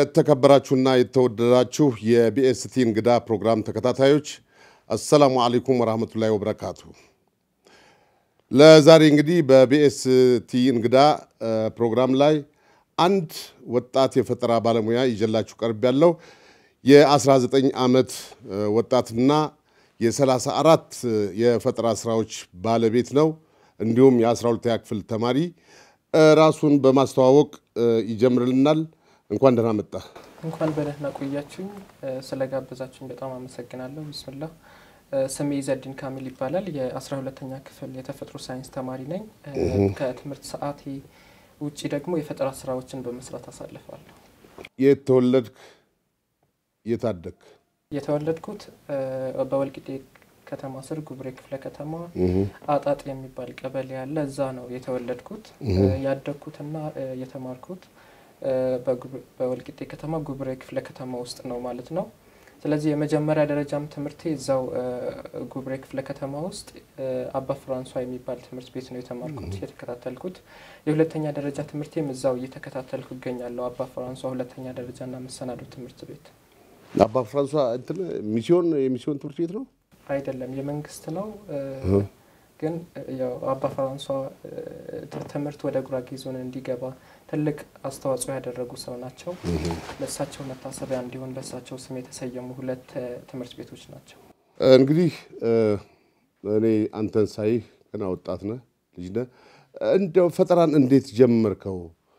የተከበራችሁና የተወደዳችሁ የቢኤስቲ እንግዳ ፕሮግራም ተከታታዮች አሰላሙ አለይኩም ወራህመቱላሂ ወበረካቱ። ለዛሬ እንግዲህ በቢኤስቲ እንግዳ ፕሮግራም ላይ አንድ ወጣት የፈጠራ ባለሙያ ይዤላችሁ ቀርብ ያለው የ19 ዓመት ወጣትና የ34 የፈጠራ ስራዎች ባለቤት ነው። እንዲሁም የ12ኛ ክፍል ተማሪ ራሱን በማስተዋወቅ ይጀምርልናል። እንኳን ደህና መጣ። እንኳን በደህና ቆያችሁኝ። ስለጋበዛችሁኝ በጣም አመሰግናለሁ። ብስምላ ስሜ ኢዘዲን ካሚል ይባላል። የአስራ ሁለተኛ ክፍል የተፈጥሮ ሳይንስ ተማሪ ነኝ። ከትምህርት ሰዓቴ ውጭ ደግሞ የፈጠራ ስራዎችን በመስራት አሳልፋለሁ። የት ተወለድክ? የት አደግክ? የተወለድኩት በወልቂጤ ከተማ ስር ጉብሬ ክፍለ ከተማ አጣጥ የሚባል ቀበሌ ያለ እዛ ነው የተወለድኩት። ያደግኩትና የተማርኩት በወልቂጤ ከተማ ጉብሬ ክፍለ ከተማ ውስጥ ነው ማለት ነው። ስለዚህ የመጀመሪያ ደረጃም ትምህርቴ እዛው ጉብሬ ክፍለ ከተማ ውስጥ አባ ፍራንሷ የሚባል ትምህርት ቤት ነው የተማርኩት የተከታተልኩት። የሁለተኛ ደረጃ ትምህርቴም እዛው እየተከታተልኩ ይገኛለሁ። አባ ፍራንሷ ሁለተኛ ደረጃና መሰናዶ ትምህርት ቤት። አባ ፍራንሷ እንትን ሚስዮን የሚስዮን ትምህርት ቤት ነው አይደለም፣ የመንግስት ነው። ግን ያው አባ ፍራንሷ ትምህርት ወደ ጉራጌ ዞን እንዲገባ ትልቅ አስተዋጽኦ ያደረጉ ሰው ናቸው። ለእሳቸው መታሰቢያ እንዲሆን በእሳቸው ስም የተሰየሙ ሁለት ትምህርት ቤቶች ናቸው። እንግዲህ እኔ አንተን ሳይህ ገና ወጣት ነህ፣ ልጅ ነህ። እንደው ፈጠራን እንዴት ጀመርከው?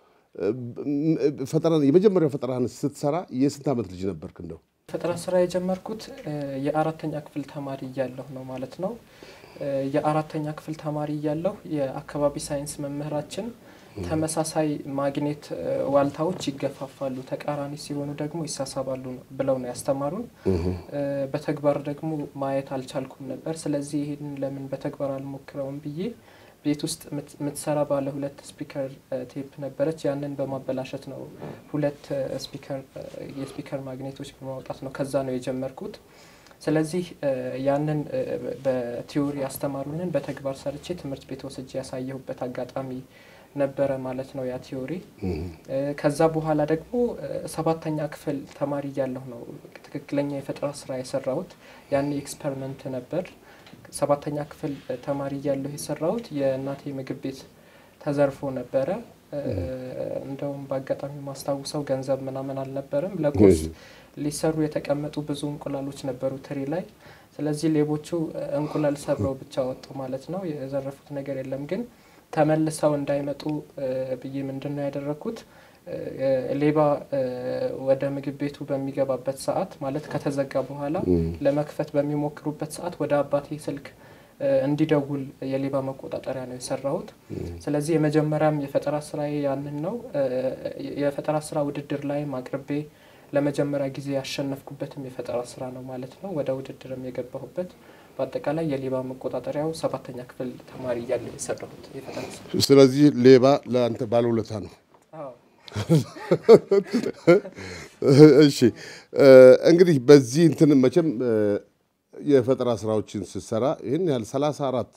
ፈጠራን የመጀመሪያው ፈጠራን ስትሰራ የስንት ዓመት ልጅ ነበርክ? እንደው ፈጠራ ስራ የጀመርኩት የአራተኛ ክፍል ተማሪ እያለሁ ነው ማለት ነው። የአራተኛ ክፍል ተማሪ እያለሁ የአካባቢ ሳይንስ መምህራችን ተመሳሳይ ማግኔት ዋልታዎች ይገፋፋሉ፣ ተቃራኒ ሲሆኑ ደግሞ ይሳሳባሉ ብለው ነው ያስተማሩን። በተግባር ደግሞ ማየት አልቻልኩም ነበር። ስለዚህ ይህን ለምን በተግባር አልሞክረውም ብዬ ቤት ውስጥ የምትሰራ ባለ ሁለት ስፒከር ቴፕ ነበረች። ያንን በማበላሸት ነው ሁለት ስፒከር የስፒከር ማግኔቶች በማውጣት ነው ከዛ ነው የጀመርኩት። ስለዚህ ያንን በቲዎሪ ያስተማሩንን በተግባር ሰርቼ ትምህርት ቤት ወስጄ ያሳየሁበት አጋጣሚ ነበረ ማለት ነው ያ ቲዎሪ። ከዛ በኋላ ደግሞ ሰባተኛ ክፍል ተማሪ እያለሁ ነው ትክክለኛ የፈጠራ ስራ የሰራሁት። ያኔ ኤክስፐሪመንት ነበር። ሰባተኛ ክፍል ተማሪ እያለሁ የሰራሁት የእናቴ ምግብ ቤት ተዘርፎ ነበረ። እንደውም በአጋጣሚ ማስታውሰው ገንዘብ ምናምን አልነበረም። ለቁርስ ሊሰሩ የተቀመጡ ብዙ እንቁላሎች ነበሩ ትሪ ላይ። ስለዚህ ሌቦቹ እንቁላል ሰብረው ብቻ ወጡ ማለት ነው። የዘረፉት ነገር የለም ግን ተመልሰው እንዳይመጡ ብዬ ምንድን ነው ያደረግኩት? ሌባ ወደ ምግብ ቤቱ በሚገባበት ሰዓት ማለት ከተዘጋ በኋላ ለመክፈት በሚሞክሩበት ሰዓት ወደ አባቴ ስልክ እንዲደውል የሌባ መቆጣጠሪያ ነው የሰራሁት። ስለዚህ የመጀመሪያም የፈጠራ ስራ ያንን ነው። የፈጠራ ስራ ውድድር ላይም አቅርቤ ለመጀመሪያ ጊዜ ያሸነፍኩበትም የፈጠራ ስራ ነው ማለት ነው። ወደ ውድድርም የገባሁበት በአጠቃላይ የሌባ መቆጣጠሪያው ሰባተኛ ክፍል ተማሪ እያለ የሰራሁት የፈጠራ ስራ። ስለዚህ ሌባ ለአንተ ባለውለታ ነው። እሺ እንግዲህ በዚህ እንትን መቼም የፈጠራ ስራዎችን ስትሰራ ይህን ያህል ሰላሳ አራት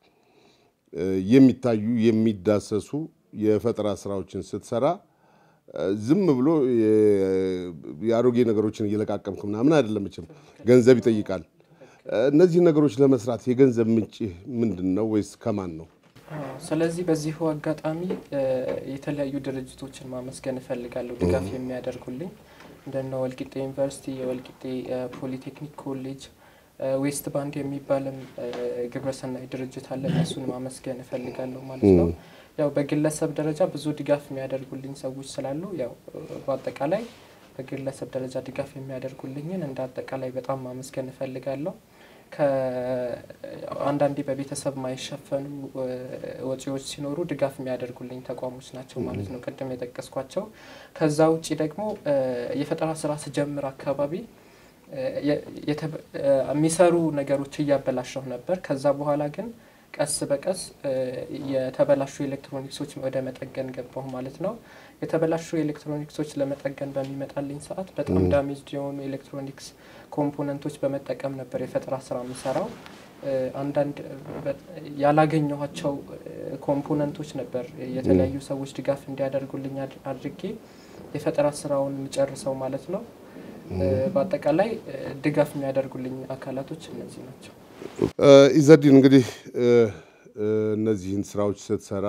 የሚታዩ የሚዳሰሱ የፈጠራ ስራዎችን ስትሰራ ዝም ብሎ የአሮጌ ነገሮችን እየለቃቀምክ ምናምን አይደለም። መቼም ገንዘብ ይጠይቃል። እነዚህ ነገሮች ለመስራት የገንዘብ ምንጭ ምንድን ነው ወይስ ከማን ነው? ስለዚህ በዚሁ አጋጣሚ የተለያዩ ድርጅቶችን ማመስገን እፈልጋለሁ ድጋፍ የሚያደርጉልኝ እንደነ ወልቂጤ ዩኒቨርሲቲ፣ የወልቂጤ ፖሊቴክኒክ ኮሌጅ፣ ዌስት ባንድ የሚባልም ግብረሰናይ ድርጅት አለ። እነሱን ማመስገን እፈልጋለሁ ማለት ነው። ያው በግለሰብ ደረጃ ብዙ ድጋፍ የሚያደርጉልኝ ሰዎች ስላሉ ያው በአጠቃላይ በግለሰብ ደረጃ ድጋፍ የሚያደርጉልኝን እንደ አጠቃላይ በጣም ማመስገን እፈልጋለሁ። ከአንዳንዴ በቤተሰብ ማይሸፈኑ ወጪዎች ሲኖሩ ድጋፍ የሚያደርጉልኝ ተቋሞች ናቸው ማለት ነው፣ ቅድም የጠቀስኳቸው። ከዛ ውጭ ደግሞ የፈጠራ ስራ ስጀምር አካባቢ የሚሰሩ ነገሮች እያበላሸሁ ነበር። ከዛ በኋላ ግን ቀስ በቀስ የተበላሹ ኤሌክትሮኒክሶች ወደ መጠገን ገባሁ ማለት ነው። የተበላሹ ኤሌክትሮኒክሶች ለመጠገን በሚመጣልኝ ሰዓት በጣም ዳሜጅድ የሆኑ ኤሌክትሮኒክስ ኮምፖነንቶች በመጠቀም ነበር የፈጠራ ስራ የምሰራው። አንዳንድ ያላገኘኋቸው ኮምፖነንቶች ነበር የተለያዩ ሰዎች ድጋፍ እንዲያደርጉልኝ አድርጌ የፈጠራ ስራውን የምጨርሰው ማለት ነው። በአጠቃላይ ድጋፍ የሚያደርጉልኝ አካላቶች እነዚህ ናቸው። ኢዘዲን እንግዲህ እነዚህን ስራዎች ስትሰራ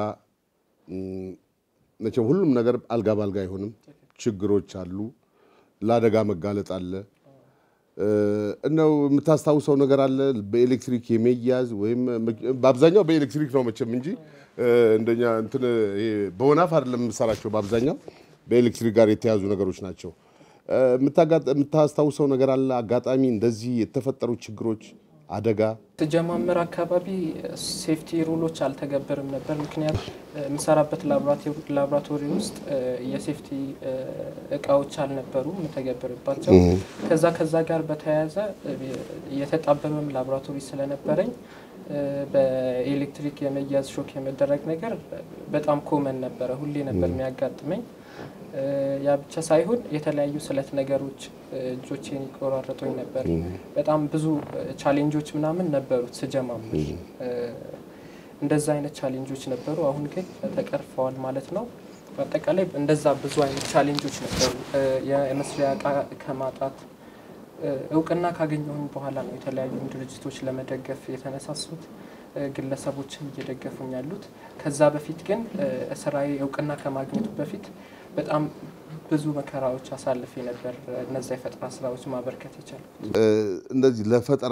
መቼም ሁሉም ነገር አልጋ ባልጋ አይሆንም። ችግሮች አሉ፣ ለአደጋ መጋለጥ አለ። እነው የምታስታውሰው ነገር አለ በኤሌክትሪክ የመያዝ ወይም በአብዛኛው በኤሌክትሪክ ነው መቼም እንጂ እንደኛ እንትን ይሄ በወናፍ አይደለም የምሰራቸው። በአብዛኛው በኤሌክትሪክ ጋር የተያዙ ነገሮች ናቸው። የምታስታውሰው ነገር አለ አጋጣሚ እንደዚህ የተፈጠሩ ችግሮች አደጋ ስጀማመር አካባቢ ሴፍቲ ሩሎች አልተገበርም ነበር። ምክንያቱም የምሰራበት ላቦራቶሪ ውስጥ የሴፍቲ እቃዎች አልነበሩም የምተገብርባቸው። ከዛ ከዛ ጋር በተያያዘ የተጣበበም ላቦራቶሪ ስለነበረኝ በኤሌክትሪክ የመያዝ ሾክ የመደረግ ነገር በጣም ኮመን ነበረ፣ ሁሌ ነበር የሚያጋጥመኝ። ያ ብቻ ሳይሆን የተለያዩ ስለት ነገሮች እጆቼን ይቆራረጡኝ ነበር። በጣም ብዙ ቻሌንጆች ምናምን ነበሩት ስጀማምር። እንደዛ አይነት ቻሌንጆች ነበሩ። አሁን ግን ተቀርፈዋል ማለት ነው። በአጠቃላይ እንደዛ ብዙ አይነት ቻሌንጆች ነበሩ። የመስሪያ እቃ ከማጣት እውቅና ካገኘሁኝ በኋላ ነው የተለያዩ ድርጅቶች ለመደገፍ የተነሳሱት ግለሰቦችን እየደገፉኝ ያሉት። ከዛ በፊት ግን ስራዬ እውቅና ከማግኘቱ በፊት በጣም ብዙ መከራዎች አሳልፌ ነበር እነዛ የፈጠራ ስራዎች ማበርከት የቻልኩት። እንደዚህ ለፈጠራ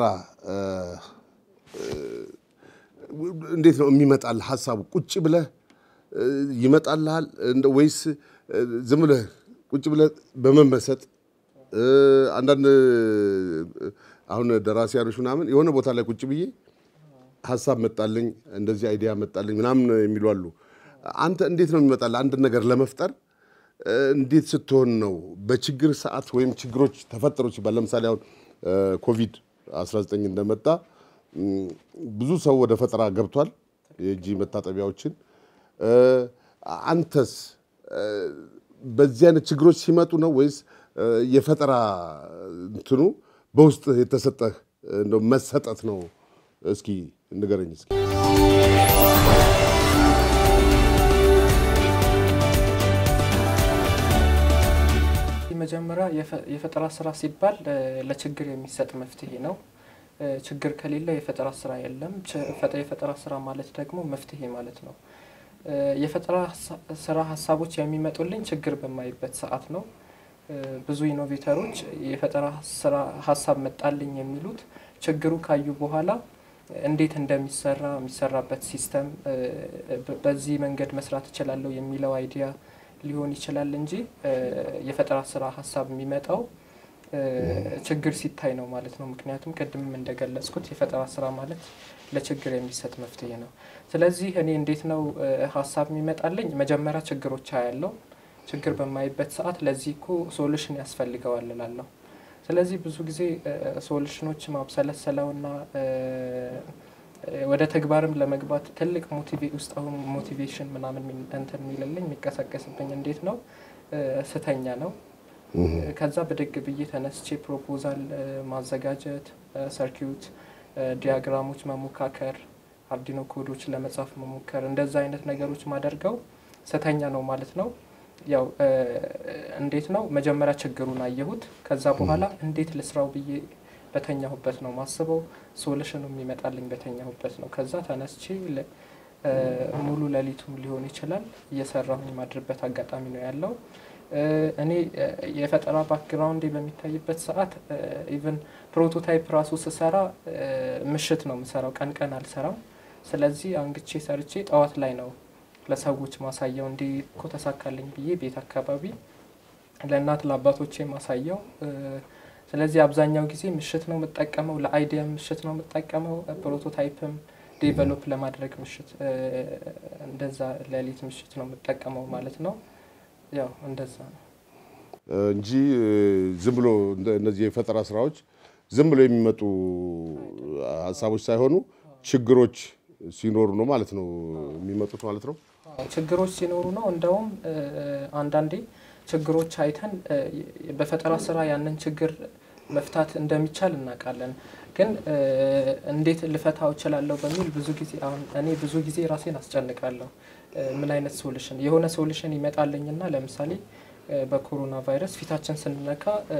እንዴት ነው የሚመጣል ሀሳቡ? ቁጭ ብለህ ይመጣልሃል ወይስ ዝም ብለህ ቁጭ ብለህ በመመሰጥ አንዳንድ አሁን ደራሲያኖች ምናምን የሆነ ቦታ ላይ ቁጭ ብዬ ሀሳብ መጣልኝ እንደዚህ አይዲያ መጣልኝ ምናምን የሚሉ አሉ። አንተ እንዴት ነው የሚመጣልህ አንድ ነገር ለመፍጠር እንዴት ስትሆን ነው? በችግር ሰዓት ወይም ችግሮች ተፈጠሩ ሲባል ለምሳሌ አሁን ኮቪድ 19 እንደመጣ ብዙ ሰው ወደ ፈጠራ ገብቷል፣ የእጅ መታጠቢያዎችን። አንተስ በዚህ አይነት ችግሮች ሲመጡ ነው ወይስ የፈጠራ እንትኑ በውስጥ የተሰጠህ እንደው መሰጠት ነው? እስኪ ንገረኝ እስኪ። መጀመሪያ የፈጠራ ስራ ሲባል ለችግር የሚሰጥ መፍትሄ ነው። ችግር ከሌለ የፈጠራ ስራ የለም። የፈጠራ ስራ ማለት ደግሞ መፍትሄ ማለት ነው። የፈጠራ ስራ ሀሳቦች የሚመጡልኝ ችግር በማይበት ሰዓት ነው። ብዙ ኢኖቬተሮች የፈጠራ ስራ ሀሳብ መጣልኝ የሚሉት ችግሩ ካዩ በኋላ እንዴት እንደሚሰራ የሚሰራበት ሲስተም በዚህ መንገድ መስራት እችላለሁ የሚለው አይዲያ ሊሆን ይችላል እንጂ የፈጠራ ስራ ሀሳብ የሚመጣው ችግር ሲታይ ነው ማለት ነው። ምክንያቱም ቅድምም እንደገለጽኩት የፈጠራ ስራ ማለት ለችግር የሚሰጥ መፍትሄ ነው። ስለዚህ እኔ እንዴት ነው ሀሳብ የሚመጣልኝ? መጀመሪያ ችግሮች አያለው። ችግር በማይበት ሰዓት ለዚህ እኮ ሶሉሽን ያስፈልገዋል እላለሁ። ስለዚህ ብዙ ጊዜ ሶሉሽኖች ማብሰለሰለውና ወደ ተግባርም ለመግባት ትልቅ ውስጥ አሁን ሞቲቬሽን ምናምን እንትን የሚልልኝ የሚቀሰቀስብኝ እንዴት ነው ስተኛ ነው። ከዛ ብድግ ብዬ ተነስቼ ፕሮፖዛል ማዘጋጀት፣ ሰርኪዩት ዲያግራሞች መሞካከር፣ አርዲኖ ኮዶች ለመጻፍ መሞከር፣ እንደዛ አይነት ነገሮች ማደርገው ስተኛ ነው ማለት ነው። ያው እንዴት ነው መጀመሪያ ችግሩን አየሁት። ከዛ በኋላ እንዴት ልስራው ብዬ በተኛሁበት ነው ማስበው። ሶሉሽኑ የሚመጣልኝ በተኛሁበት ነው። ከዛ ተነስቼ ሙሉ ሌሊቱም ሊሆን ይችላል እየሰራሁኝ ማድርበት አጋጣሚ ነው ያለው። እኔ የፈጠራ ባክግራውንዴ በሚታይበት ሰዓት ኢቨን ፕሮቶታይፕ ራሱ ስሰራ ምሽት ነው የምሰራው፣ ቀን ቀን አልሰራም። ስለዚህ አንግቼ ሰርቼ ጠዋት ላይ ነው ለሰዎች ማሳየው። እንዲህ እኮ ተሳካልኝ ብዬ ቤት አካባቢ ለእናት ለአባቶቼ ማሳየው። ስለዚህ አብዛኛው ጊዜ ምሽት ነው የምጠቀመው፣ ለአይዲያም ምሽት ነው የምጠቀመው፣ ፕሮቶታይፕም ዴቨሎፕ ለማድረግ ምሽት እንደዛ ሌሊት ምሽት ነው የምጠቀመው ማለት ነው። ያው እንደዛ ነው እንጂ ዝም ብሎ እነዚህ የፈጠራ ስራዎች ዝም ብሎ የሚመጡ ሀሳቦች ሳይሆኑ ችግሮች ሲኖሩ ነው ማለት ነው የሚመጡት ማለት ነው። ችግሮች ሲኖሩ ነው። እንደውም አንዳንዴ ችግሮች አይተን በፈጠራ ስራ ያንን ችግር መፍታት እንደሚቻል እናውቃለን። ግን እንዴት ልፈታው እችላለሁ በሚል ብዙ ጊዜ አሁን እኔ ብዙ ጊዜ ራሴን አስጨንቃለሁ። ምን አይነት ሶሉሽን የሆነ ሶሉሽን ይመጣልኝና ለምሳሌ በኮሮና ቫይረስ ፊታችን ስንነካ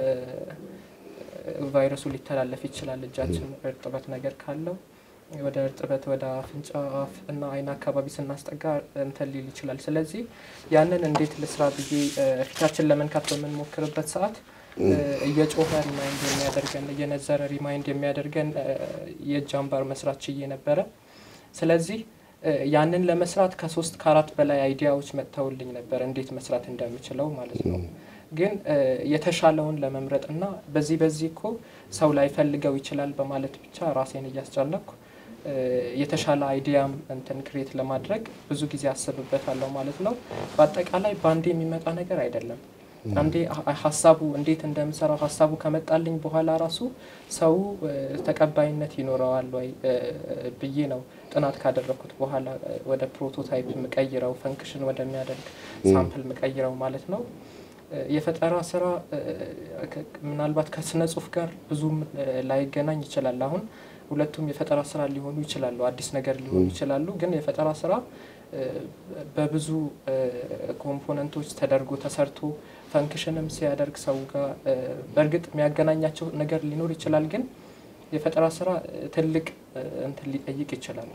ቫይረሱ ሊተላለፍ ይችላል። እጃችን እርጥበት ነገር ካለው ወደ እርጥበት ወደ አፍንጫ፣ አፍ እና አይን አካባቢ ስናስጠጋ እንትን ሊል ይችላል። ስለዚህ ያንን እንዴት ልስራ ብዬ ፊታችን ለመንካት በምንሞክርበት ሰዓት እየጮኸ ሪማይንድ የሚያደርገን እየነዘረ ሪማይንድ የሚያደርገን የእጅ አምባር መስራት ችዬ ነበረ። ስለዚህ ያንን ለመስራት ከሶስት ከአራት በላይ አይዲያዎች መጥተውልኝ ነበር እንዴት መስራት እንደምችለው ማለት ነው። ግን የተሻለውን ለመምረጥ እና በዚህ በዚህ እኮ ሰው ላይፈልገው ይችላል በማለት ብቻ ራሴን እያስጨነቅኩ የተሻለ አይዲያም እንትን ክሬት ለማድረግ ብዙ ጊዜ አስብበታለሁ ማለት ነው። በአጠቃላይ በአንዴ የሚመጣ ነገር አይደለም። አንዴ ሀሳቡ እንዴት እንደምሰራው ሀሳቡ ከመጣልኝ በኋላ ራሱ ሰው ተቀባይነት ይኖረዋል ወይ ብዬ ነው ጥናት ካደረግኩት በኋላ ወደ ፕሮቶታይፕ ምቀይረው ፈንክሽን ወደሚያደርግ ሳምፕል ምቀይረው ማለት ነው። የፈጠራ ስራ ምናልባት ከስነ ጽሁፍ ጋር ብዙም ላይገናኝ ይችላል። አሁን ሁለቱም የፈጠራ ስራ ሊሆኑ ይችላሉ፣ አዲስ ነገር ሊሆኑ ይችላሉ። ግን የፈጠራ ስራ በብዙ ኮምፖነንቶች ተደርጎ ተሰርቶ ፈንክሽንም ሲያደርግ ሰው ጋር በእርግጥ የሚያገናኛቸው ነገር ሊኖር ይችላል። ግን የፈጠራ ስራ ትልቅ እንትን ሊጠይቅ ይችላል።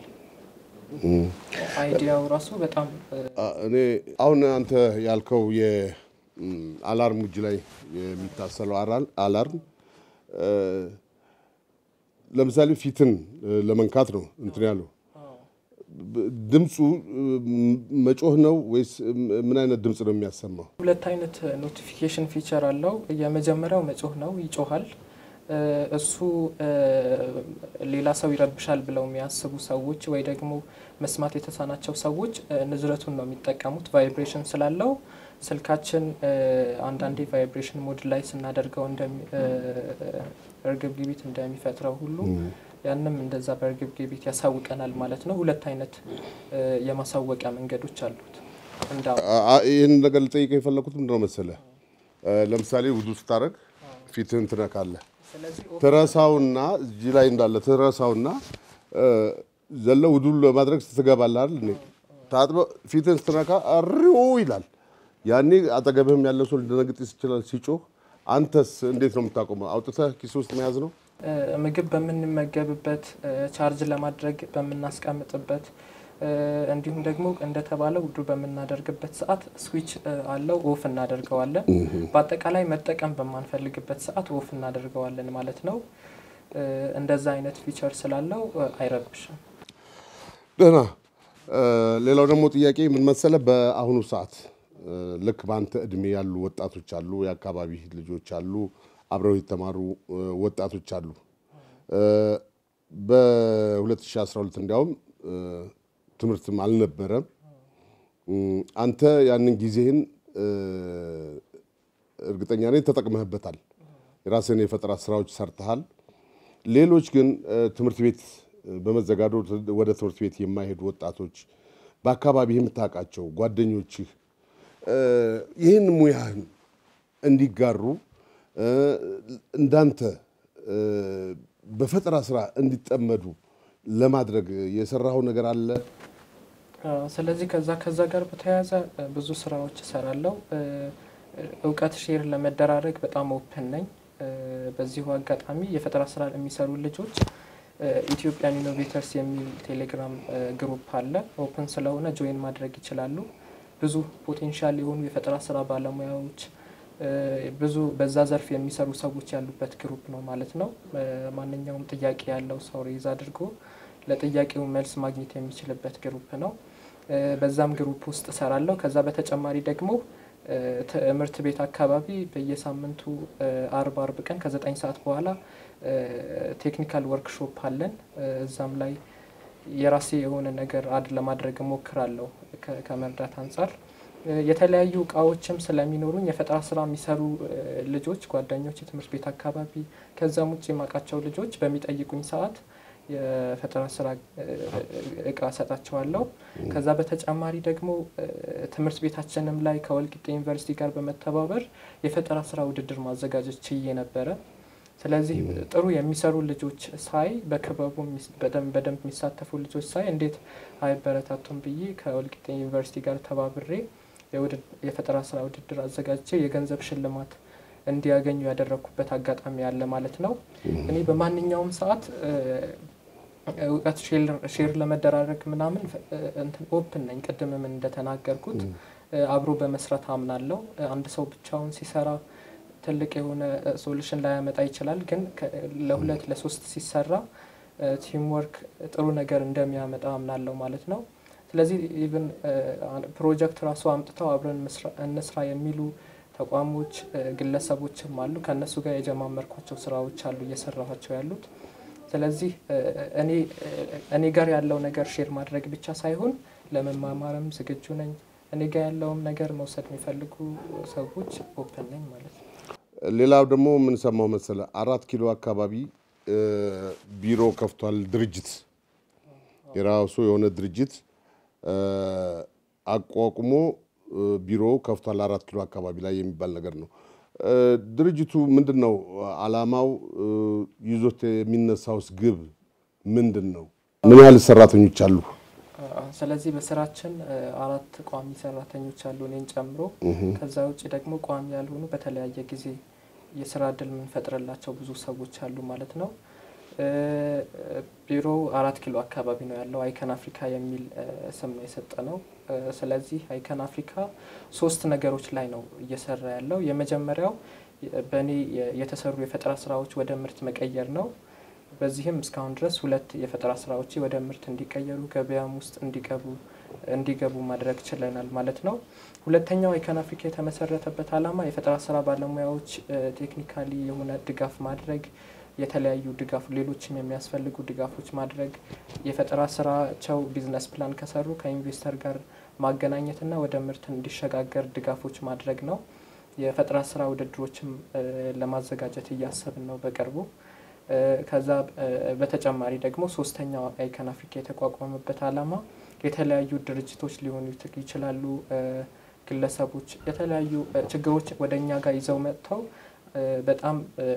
አይዲያው ራሱ በጣም እኔ አሁን አንተ ያልከው የአላርም እጅ ላይ የሚታሰለው አላርም ለምሳሌ ፊትን ለመንካት ነው እንትን ያለው ድምፁ መጮህ ነው ወይስ ምን አይነት ድምፅ ነው የሚያሰማው? ሁለት አይነት ኖቲፊኬሽን ፊቸር አለው። የመጀመሪያው መጮህ ነው፣ ይጮሃል። እሱ ሌላ ሰው ይረብሻል ብለው የሚያስቡ ሰዎች ወይ ደግሞ መስማት የተሳናቸው ሰዎች ንዝረቱን ነው የሚጠቀሙት። ቫይብሬሽን ስላለው ስልካችን አንዳንዴ ቫይብሬሽን ሞድ ላይ ስናደርገው እርግብግቢት እንደሚፈጥረው ሁሉ ያንም እንደዛ በእርግብግቢት ያሳውቀናል ማለት ነው። ሁለት አይነት የማሳወቂያ መንገዶች አሉት። ይህን ነገር ልጠይቀህ የፈለኩት ምንድን ነው መሰለህ፣ ለምሳሌ ውዱ ስታደርግ ፊትህን ትነካለህ። ትረሳውና እዚህ ላይ እንዳለ ትረሳውና ዘለ ውዱ ለማድረግ ስትገባለህ አይደል? ታጥበህ ፊትህን ስትነካ አሪው ይላል። ያኔ አጠገብህም ያለ ሰው ሊደነግጥ ይችላል ሲጮህ። አንተስ እንዴት ነው የምታቆመው? አውጥተህ ኪስ ውስጥ መያዝ ነው? ምግብ በምንመገብበት ቻርጅ ለማድረግ በምናስቀምጥበት እንዲሁም ደግሞ እንደተባለው ውዱ በምናደርግበት ሰዓት ስዊች አለው ኦፍ እናደርገዋለን። በአጠቃላይ መጠቀም በማንፈልግበት ሰዓት ኦፍ እናደርገዋለን ማለት ነው። እንደዛ አይነት ፊቸር ስላለው አይረብሽም። ደህና። ሌላው ደግሞ ጥያቄ ምን መሰለህ፣ በአሁኑ ሰዓት ልክ በአንተ እድሜ ያሉ ወጣቶች አሉ፣ የአካባቢ ልጆች አሉ፣ አብረው የተማሩ ወጣቶች አሉ። በ2012 እንዲያውም ትምህርትም አልነበረም። አንተ ያንን ጊዜህን እርግጠኛ ነኝ ተጠቅመህበታል። የራስህን የፈጠራ ስራዎች ሰርተሃል። ሌሎች ግን ትምህርት ቤት በመዘጋዶ ወደ ትምህርት ቤት የማይሄዱ ወጣቶች በአካባቢ የምታውቃቸው ጓደኞችህ ይህን ሙያህን እንዲጋሩ እንዳንተ በፈጠራ ስራ እንዲጠመዱ ለማድረግ የሰራኸው ነገር አለ? ስለዚህ ከዛ ከዛ ጋር በተያያዘ ብዙ ስራዎች እሰራለሁ። እውቀት ሼር ለመደራረግ በጣም ኦፕን ነኝ። በዚሁ አጋጣሚ የፈጠራ ስራ የሚሰሩ ልጆች ኢትዮጵያን ኢኖቬተርስ የሚል ቴሌግራም ግሩፕ አለ። ኦፕን ስለሆነ ጆይን ማድረግ ይችላሉ። ብዙ ፖቴንሻል የሆኑ የፈጠራ ስራ ባለሙያዎች ብዙ በዛ ዘርፍ የሚሰሩ ሰዎች ያሉበት ግሩፕ ነው ማለት ነው። ማንኛውም ጥያቄ ያለው ሰው ሬዝ አድርጎ ለጥያቄው መልስ ማግኘት የሚችልበት ግሩፕ ነው። በዛም ግሩፕ ውስጥ እሰራለሁ። ከዛ በተጨማሪ ደግሞ ትምህርት ቤት አካባቢ በየሳምንቱ አርብ አርብ ቀን ከዘጠኝ ሰዓት በኋላ ቴክኒካል ወርክሾፕ አለን። እዛም ላይ የራሴ የሆነ ነገር አድ ለማድረግ እሞክራለሁ ከመርዳት አንጻር የተለያዩ እቃዎችም ስለሚኖሩኝ የፈጠራ ስራ የሚሰሩ ልጆች ጓደኞች፣ የትምህርት ቤት አካባቢ ከዛም ውጭ የማውቃቸው ልጆች በሚጠይቁኝ ሰዓት የፈጠራ ስራ እቃ ሰጣቸዋለሁ። ከዛ በተጨማሪ ደግሞ ትምህርት ቤታችንም ላይ ከወልቂጤ ዩኒቨርሲቲ ጋር በመተባበር የፈጠራ ስራ ውድድር ማዘጋጀት ችዬ ነበረ። ስለዚህ ጥሩ የሚሰሩ ልጆች ሳይ በክበቡ በደንብ የሚሳተፉ ልጆች ሳይ እንዴት አይበረታቱም ብዬ ከወልቂጤ ዩኒቨርሲቲ ጋር ተባብሬ የፈጠራ ስራ ውድድር አዘጋጅቼ የገንዘብ ሽልማት እንዲያገኙ ያደረግኩበት አጋጣሚ አለ ማለት ነው። እኔ በማንኛውም ሰዓት እውቀት ሼር ለመደራረግ ምናምን እንትን ኦፕን ነኝ። ቅድምም እንደተናገርኩት አብሮ በመስራት አምናለሁ። አንድ ሰው ብቻውን ሲሰራ ትልቅ የሆነ ሶሉሽን ላያመጣ ይችላል። ግን ለሁለት ለሶስት ሲሰራ ቲምወርክ ጥሩ ነገር እንደሚያመጣ አምናለሁ ማለት ነው። ስለዚህ ኢቭን ፕሮጀክት ራሱ አምጥተው አብረን እንስራ የሚሉ ተቋሞች፣ ግለሰቦችም አሉ። ከእነሱ ጋር የጀማመርኳቸው ስራዎች አሉ እየሰራኋቸው ያሉት። ስለዚህ እኔ እኔ ጋር ያለው ነገር ሼር ማድረግ ብቻ ሳይሆን ለመማማርም ዝግጁ ነኝ። እኔ ጋር ያለውም ነገር መውሰድ የሚፈልጉ ሰዎች ኦፕን ነኝ ማለት ነው። ሌላው ደግሞ የምንሰማው መሰለ አራት ኪሎ አካባቢ ቢሮ ከፍቷል ድርጅት የራሱ የሆነ ድርጅት አቋቁሞ ቢሮ ከፍቷል አራት ኪሎ አካባቢ ላይ የሚባል ነገር ነው። ድርጅቱ ምንድን ነው አላማው? ይዞት የሚነሳውስ ግብ ምንድን ነው? ምን ያህል ሰራተኞች አሉ? ስለዚህ በስራችን አራት ቋሚ ሰራተኞች አሉ እኔን ጨምሮ። ከዛ ውጭ ደግሞ ቋሚ ያልሆኑ በተለያየ ጊዜ የስራ እድል የምንፈጥርላቸው ብዙ ሰዎች አሉ ማለት ነው። ቢሮው አራት ኪሎ አካባቢ ነው ያለው። አይከን አፍሪካ የሚል ስም ነው የሰጠ ነው። ስለዚህ አይከን አፍሪካ ሶስት ነገሮች ላይ ነው እየሰራ ያለው። የመጀመሪያው በእኔ የተሰሩ የፈጠራ ስራዎች ወደ ምርት መቀየር ነው። በዚህም እስካሁን ድረስ ሁለት የፈጠራ ስራዎች ወደ ምርት እንዲቀየሩ ገበያም ውስጥ እንዲገቡ እንዲገቡ ማድረግ ችለናል ማለት ነው። ሁለተኛው አይከን አፍሪካ የተመሰረተበት ዓላማ የፈጠራ ስራ ባለሙያዎች ቴክኒካሊ የሆነ ድጋፍ ማድረግ የተለያዩ ድጋፍ ሌሎችም የሚያስፈልጉ ድጋፎች ማድረግ የፈጠራ ስራቸው ቢዝነስ ፕላን ከሰሩ ከኢንቨስተር ጋር ማገናኘትና ወደ ምርት እንዲሸጋገር ድጋፎች ማድረግ ነው። የፈጠራ ስራ ውድድሮችም ለማዘጋጀት እያሰብን ነው በቅርቡ። ከዛ በተጨማሪ ደግሞ ሶስተኛው አይከን አፍሪካ የተቋቋመበት ዓላማ የተለያዩ ድርጅቶች ሊሆኑ ይችላሉ፣ ግለሰቦች የተለያዩ ችግሮች ወደ እኛ ጋር ይዘው መጥተው በጣም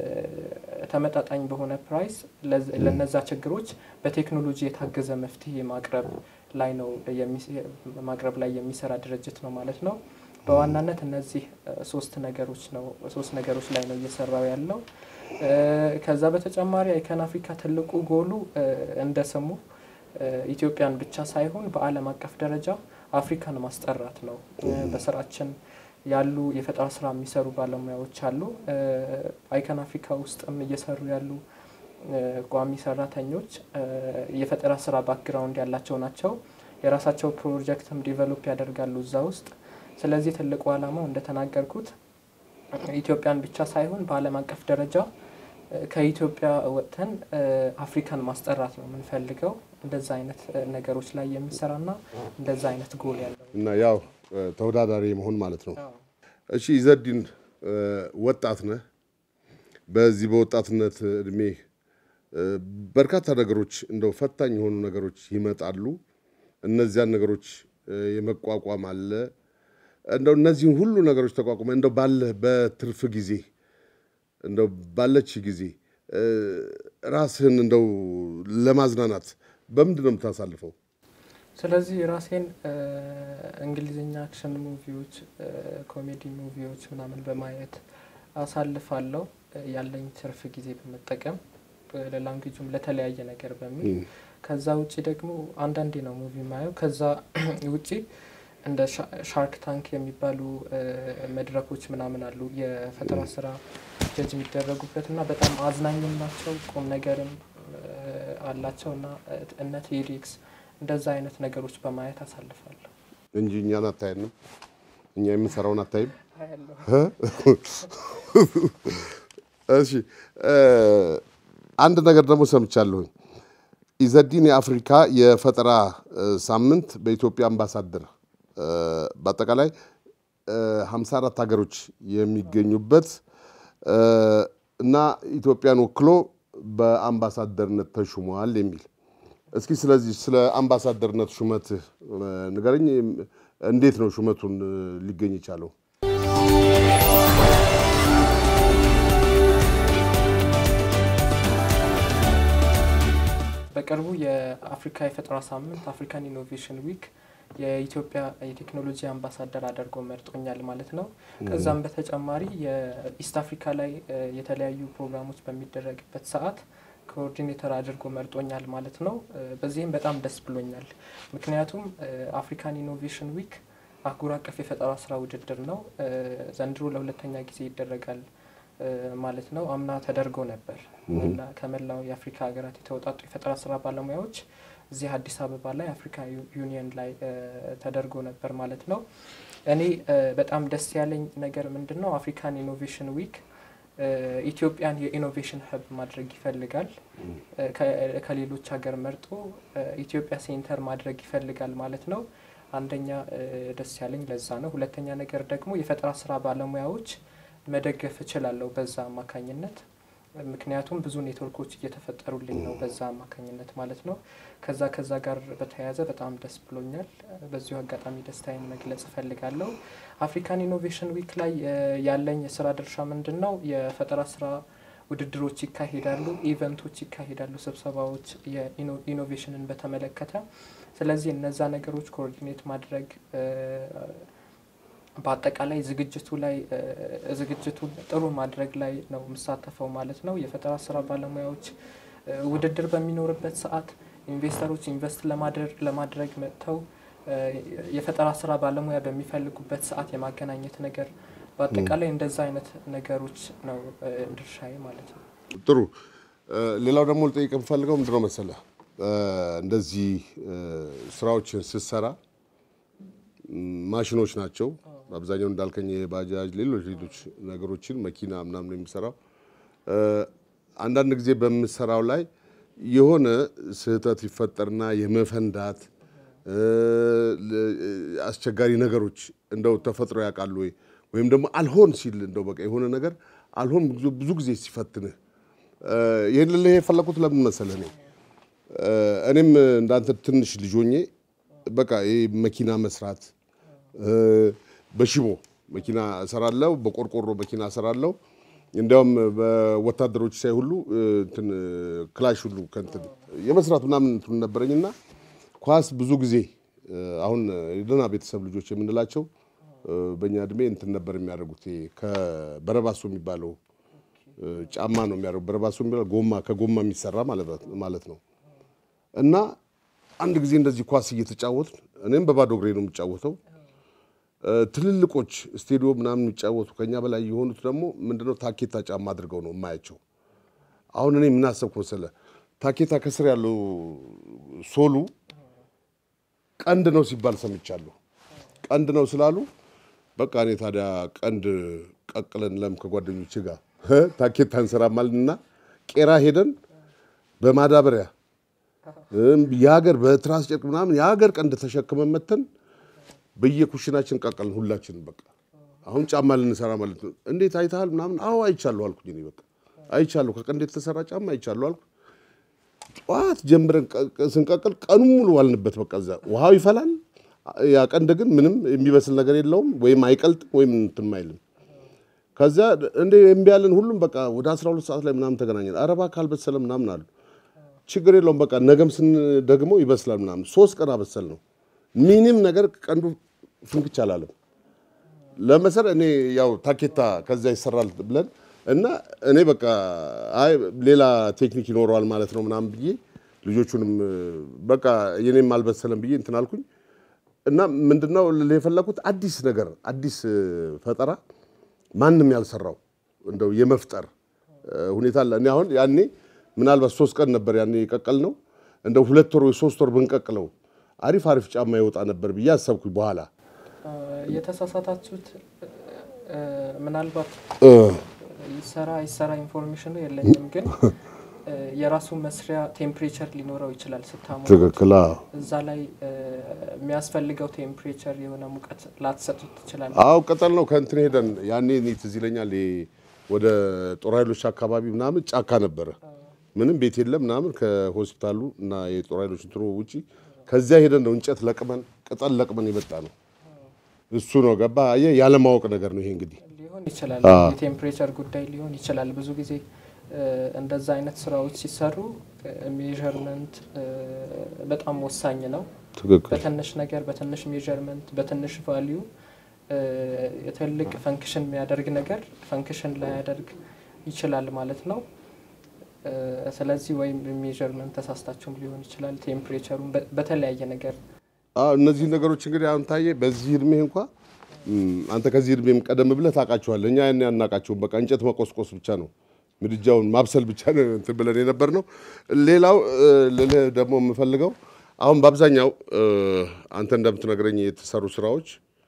ተመጣጣኝ በሆነ ፕራይስ ለነዛ ችግሮች በቴክኖሎጂ የታገዘ መፍትሄ ማቅረብ ላይ ነው ማቅረብ ላይ የሚሰራ ድርጅት ነው ማለት ነው። በዋናነት እነዚህ ሶስት ነገሮች ነው ሶስት ነገሮች ላይ ነው እየሰራው ያለው። ከዛ በተጨማሪ አይከን አፍሪካ ትልቁ ጎሉ እንደ ስሙ ኢትዮጵያን ብቻ ሳይሆን በዓለም አቀፍ ደረጃ አፍሪካን ማስጠራት ነው። በስራችን ያሉ የፈጠራ ስራ የሚሰሩ ባለሙያዎች አሉ። አይከን አፍሪካ ውስጥም እየሰሩ ያሉ ቋሚ ሰራተኞች የፈጠራ ስራ ባክግራውንድ ያላቸው ናቸው። የራሳቸው ፕሮጀክትም ዲቨሎፕ ያደርጋሉ እዛ ውስጥ። ስለዚህ ትልቁ ዓላማው እንደተናገርኩት ኢትዮጵያን ብቻ ሳይሆን በዓለም አቀፍ ደረጃ ከኢትዮጵያ ወጥተን አፍሪካን ማስጠራት ነው የምንፈልገው። እንደዛ አይነት ነገሮች ላይ የሚሰራና እንደዛ አይነት ጎል ያለው እና ያው ተወዳዳሪ መሆን ማለት ነው። እሺ ኢዘዲን ወጣት ነህ። በዚህ በወጣትነት እድሜ በርካታ ነገሮች እንደው ፈታኝ የሆኑ ነገሮች ይመጣሉ። እነዚያን ነገሮች የመቋቋም አለ። እንደው እነዚህን ሁሉ ነገሮች ተቋቁመ እንደው ባለህ በትርፍ ጊዜ እንደው ባለች ጊዜ ራስህን እንደው ለማዝናናት በምንድን ነው የምታሳልፈው? ስለዚህ ራሴን እንግሊዝኛ አክሽን ሙቪዎች፣ ኮሜዲ ሙቪዎች ምናምን በማየት አሳልፋለሁ። ያለኝ ትርፍ ጊዜ በመጠቀም ለላንጉጁም ለተለያየ ነገር በሚል ከዛ ውጭ ደግሞ አንዳንዴ ነው ሙቪ ማየው። ከዛ ውጭ እንደ ሻርክ ታንክ የሚባሉ መድረኮች ምናምን አሉ የፈጠራ ስራ ጀጅ የሚደረጉበት እና በጣም አዝናኝም ናቸው ቁም ነገርም አላቸው እና እነ ቴዲክስ እንደዛ አይነት ነገሮች በማየት አሳልፋለሁ እንጂ እኛን አታየንም። እኛ የምንሰራውን አታይም። እሺ አንድ ነገር ደግሞ ሰምቻለሁኝ። ኢዘዲን የአፍሪካ የፈጠራ ሳምንት በኢትዮጵያ አምባሳደር በአጠቃላይ 54 ሀገሮች የሚገኙበት እና ኢትዮጵያን ወክሎ በአምባሳደርነት ተሹመዋል የሚል እስኪ ስለዚህ ስለ አምባሳደርነት ሹመትህ ንገረኝ። እንዴት ነው ሹመቱን ሊገኝ የቻለው? በቅርቡ የአፍሪካ የፈጠራ ሳምንት አፍሪካን ኢኖቬሽን ዊክ የኢትዮጵያ የቴክኖሎጂ አምባሳደር አድርጎ መርጦኛል ማለት ነው። ከዛም በተጨማሪ የኢስት አፍሪካ ላይ የተለያዩ ፕሮግራሞች በሚደረግበት ሰዓት ኮኦርዲኔተር አድርጎ መርጦኛል ማለት ነው። በዚህም በጣም ደስ ብሎኛል። ምክንያቱም አፍሪካን ኢኖቬሽን ዊክ አህጉር አቀፍ የፈጠራ ስራ ውድድር ነው። ዘንድሮ ለሁለተኛ ጊዜ ይደረጋል ማለት ነው። አምና ተደርጎ ነበር። ከመላው የአፍሪካ ሀገራት የተውጣጡ የፈጠራ ስራ ባለሙያዎች እዚህ አዲስ አበባ ላይ አፍሪካ ዩኒየን ላይ ተደርጎ ነበር ማለት ነው። እኔ በጣም ደስ ያለኝ ነገር ምንድን ነው? አፍሪካን ኢኖቬሽን ዊክ ኢትዮጵያን የኢኖቬሽን ሀብ ማድረግ ይፈልጋል። ከሌሎች ሀገር መርጦ ኢትዮጵያ ሴንተር ማድረግ ይፈልጋል ማለት ነው። አንደኛ ደስ ያለኝ ለዛ ነው። ሁለተኛ ነገር ደግሞ የፈጠራ ስራ ባለሙያዎች መደገፍ እችላለሁ በዛ አማካኝነት ምክንያቱም ብዙ ኔትወርኮች እየተፈጠሩልኝ ነው በዛ አማካኝነት ማለት ነው። ከዛ ከዛ ጋር በተያያዘ በጣም ደስ ብሎኛል። በዚሁ አጋጣሚ ደስታዬን መግለጽ እፈልጋለሁ። አፍሪካን ኢኖቬሽን ዊክ ላይ ያለኝ የስራ ድርሻ ምንድን ነው? የፈጠራ ስራ ውድድሮች ይካሄዳሉ፣ ኢቨንቶች ይካሄዳሉ፣ ስብሰባዎች የኢኖቬሽንን በተመለከተ ስለዚህ እነዛ ነገሮች ኮኦርዲኔት ማድረግ በአጠቃላይ ዝግጅቱ ላይ ዝግጅቱን ጥሩ ማድረግ ላይ ነው የምሳተፈው ማለት ነው። የፈጠራ ስራ ባለሙያዎች ውድድር በሚኖርበት ሰዓት ኢንቨስተሮች ኢንቨስት ለማድረግ መጥተው የፈጠራ ስራ ባለሙያ በሚፈልጉበት ሰዓት የማገናኘት ነገር በአጠቃላይ እንደዛ አይነት ነገሮች ነው ድርሻዬ ማለት ነው። ጥሩ። ሌላው ደግሞ ልጠይቅ የምፈልገው ምንድነው መሰለህ እንደዚህ ስራዎችን ስትሰራ ማሽኖች ናቸው አብዛኛው እንዳልከኝ የባጃጅ ሌሎች ሌሎች ነገሮችን መኪና ምናምን የሚሰራው አንዳንድ ጊዜ በምሰራው ላይ የሆነ ስህተት ይፈጠርና የመፈንዳት አስቸጋሪ ነገሮች እንደው ተፈጥሮ ያውቃሉ ወይ ወይም ደግሞ አልሆን ሲል እንደው በቃ የሆነ ነገር አልሆን ብዙ ጊዜ ሲፈትንህ ይህን ልልህ የፈለኩት ለምን መሰለህ እኔ እኔም እንዳንተ ትንሽ ልጅ ሆኜ በቃ ይሄ መኪና መስራት በሽቦ መኪና እሰራለሁ፣ በቆርቆሮ መኪና እሰራለሁ። እንዲያውም በወታደሮች ሳይ ሁሉ እንትን ክላሽ ሁሉ ከእንትን የመስራት ምናምን እንትን ነበረኝና ኳስ ብዙ ጊዜ አሁን የደህና ቤተሰብ ልጆች የምንላቸው በእኛ እድሜ እንትን ነበር የሚያደርጉት ከበረባሶ የሚባለው ጫማ ነው የሚያደርጉት። በረባሶ የሚባለው ጎማ ከጎማ የሚሰራ ማለት ነው እና አንድ ጊዜ እንደዚህ ኳስ እየተጫወትን እኔም በባዶ እግሬ ነው የምጫወተው። ትልልቆች ስቴዲዮም ምናምን የሚጫወቱ ከኛ በላይ የሆኑት ደግሞ ምንድነው ታኬታ ጫማ አድርገው ነው የማያቸው። አሁን እኔ ምን አሰብኩ መሰለህ፣ ታኬታ ከስር ያለው ሶሉ ቀንድ ነው ሲባል ሰምቻለሁ። ቀንድ ነው ስላሉ በቃ እኔ ታዲያ ቀንድ ቀቅለን ለም ከጓደኞች ጋር ታኬታ እንሰራማልና ቄራ ሄደን በማዳበሪያ የሀገር በትራስ ጨርቅ ምናምን የሀገር ቀንድ ተሸክመን መተን በየኩሽናችን ቀቀልን ሁላችን። በቃ አሁን ጫማ ልንሰራ ማለት ነው። እንዴት አይተሃል ምናምን? አዎ አይቻለሁ አልኩኝ። እኔ በቃ አይቻለሁ፣ ከቀንድ የተሰራ ጫማ አይቻለሁ አልኩ። ጠዋት ጀምረን ስንቀቅል ቀኑን ሙሉ ዋልንበት። በቃ እዛ ውሃው ይፈላል። ያ ቀንድ ግን ምንም የሚበስል ነገር የለውም፣ ወይም አይቀልጥም ወይም እንትን አይልም። ከዚያ እንደ እምቢ ያለን ሁሉም በቃ ወደ 12 ሰዓት ላይ ምናምን ተገናኘን። ኧረ እባክህ አልበሰለም ምናምን አሉ። ችግር የለውም በቃ ነገም ስንደግመው ይበስላል ምናምን። ሶስት ቀን አበሰል ነው ምንም ነገር ቀንዱ ፍንክች አላለም። ለመሰል እኔ ያው ታኬታ ከዛ ይሰራል ብለን እና እኔ በቃ አይ ሌላ ቴክኒክ ይኖረዋል ማለት ነው ምናምን ብዬ ልጆቹንም በቃ የኔም አልበሰለም ብዬ እንትን አልኩኝ እና ምንድነው የፈለኩት አዲስ ነገር አዲስ ፈጠራ ማንም ያልሰራው እንደው የመፍጠር ሁኔታ አለ። እኔ አሁን ያኔ ምናልባት ሶስት ቀን ነበር ያኔ የቀቀል ነው እንደው ሁለት ወር ወይ ሶስት ወር ብንቀቅለው አሪፍ አሪፍ ጫማ ይወጣ ነበር ብዬ አሰብኩኝ። በኋላ የተሳሳታችሁት ምናልባት ይሰራ ይሰራ ኢንፎርሜሽኑ የለኝም፣ ግን የራሱ መስሪያ ቴምፕሬቸር ሊኖረው ይችላል ስታሙ ትክክል። እዛ ላይ የሚያስፈልገው ቴምፕሬቸር የሆነ ሙቀት ላትሰጡት ትችላል። አዎ ቅጠል ነው ከእንትን ሄደን ያኔ እኔ ትዝ ይለኛል ወደ ጦር ኃይሎች አካባቢ ምናምን ጫካ ነበረ፣ ምንም ቤት የለም ምናምን ከሆስፒታሉ እና የጦር ኃይሎች እንትኑ ውጪ ከዚያ ሄደን ነው እንጨት ለቅመን ቅጠል ለቅመን የመጣ ነው። እሱ ነው ገባ አየህ፣ ያለማወቅ ነገር ነው ይሄ እንግዲህ ሊሆን ይችላል። የቴምፕሬቸር ጉዳይ ሊሆን ይችላል። ብዙ ጊዜ እንደዛ አይነት ስራዎች ሲሰሩ ሜዥርመንት በጣም ወሳኝ ነው። ትክክል በትንሽ ነገር በትንሽ ሜዠርመንት በትንሽ ቫሊዩ ትልቅ ፈንክሽን የሚያደርግ ነገር ፈንክሽን ላያደርግ ይችላል ማለት ነው። እ፣ ስለዚህ ወይም ሜዠርመንት ተሳስታችሁም ሊሆን ይችላል። ቴምፕሬቸሩን በ- በተለያየ ነገር አዎ እነዚህ ነገሮች እንግዲህ አሁን ታየ በዚህ እድሜ እንኳ እም፣ አንተ ከዚህ እድሜም ቀደም ብለህ ታውቃቸዋለህ። እኛ ያን አናውቃቸውም። በቃ እንጨት መቆስቆስ ብቻ ነው፣ ምድጃውን ማብሰል ብቻ ነው እንትን ብለን የነበር ነው። ሌላው እ፣ ልልህ ደግሞ የምፈልገው አሁን በአብዛኛው እ፣ አንተ እንደምትነግረኝ የተሰሩ ስራዎች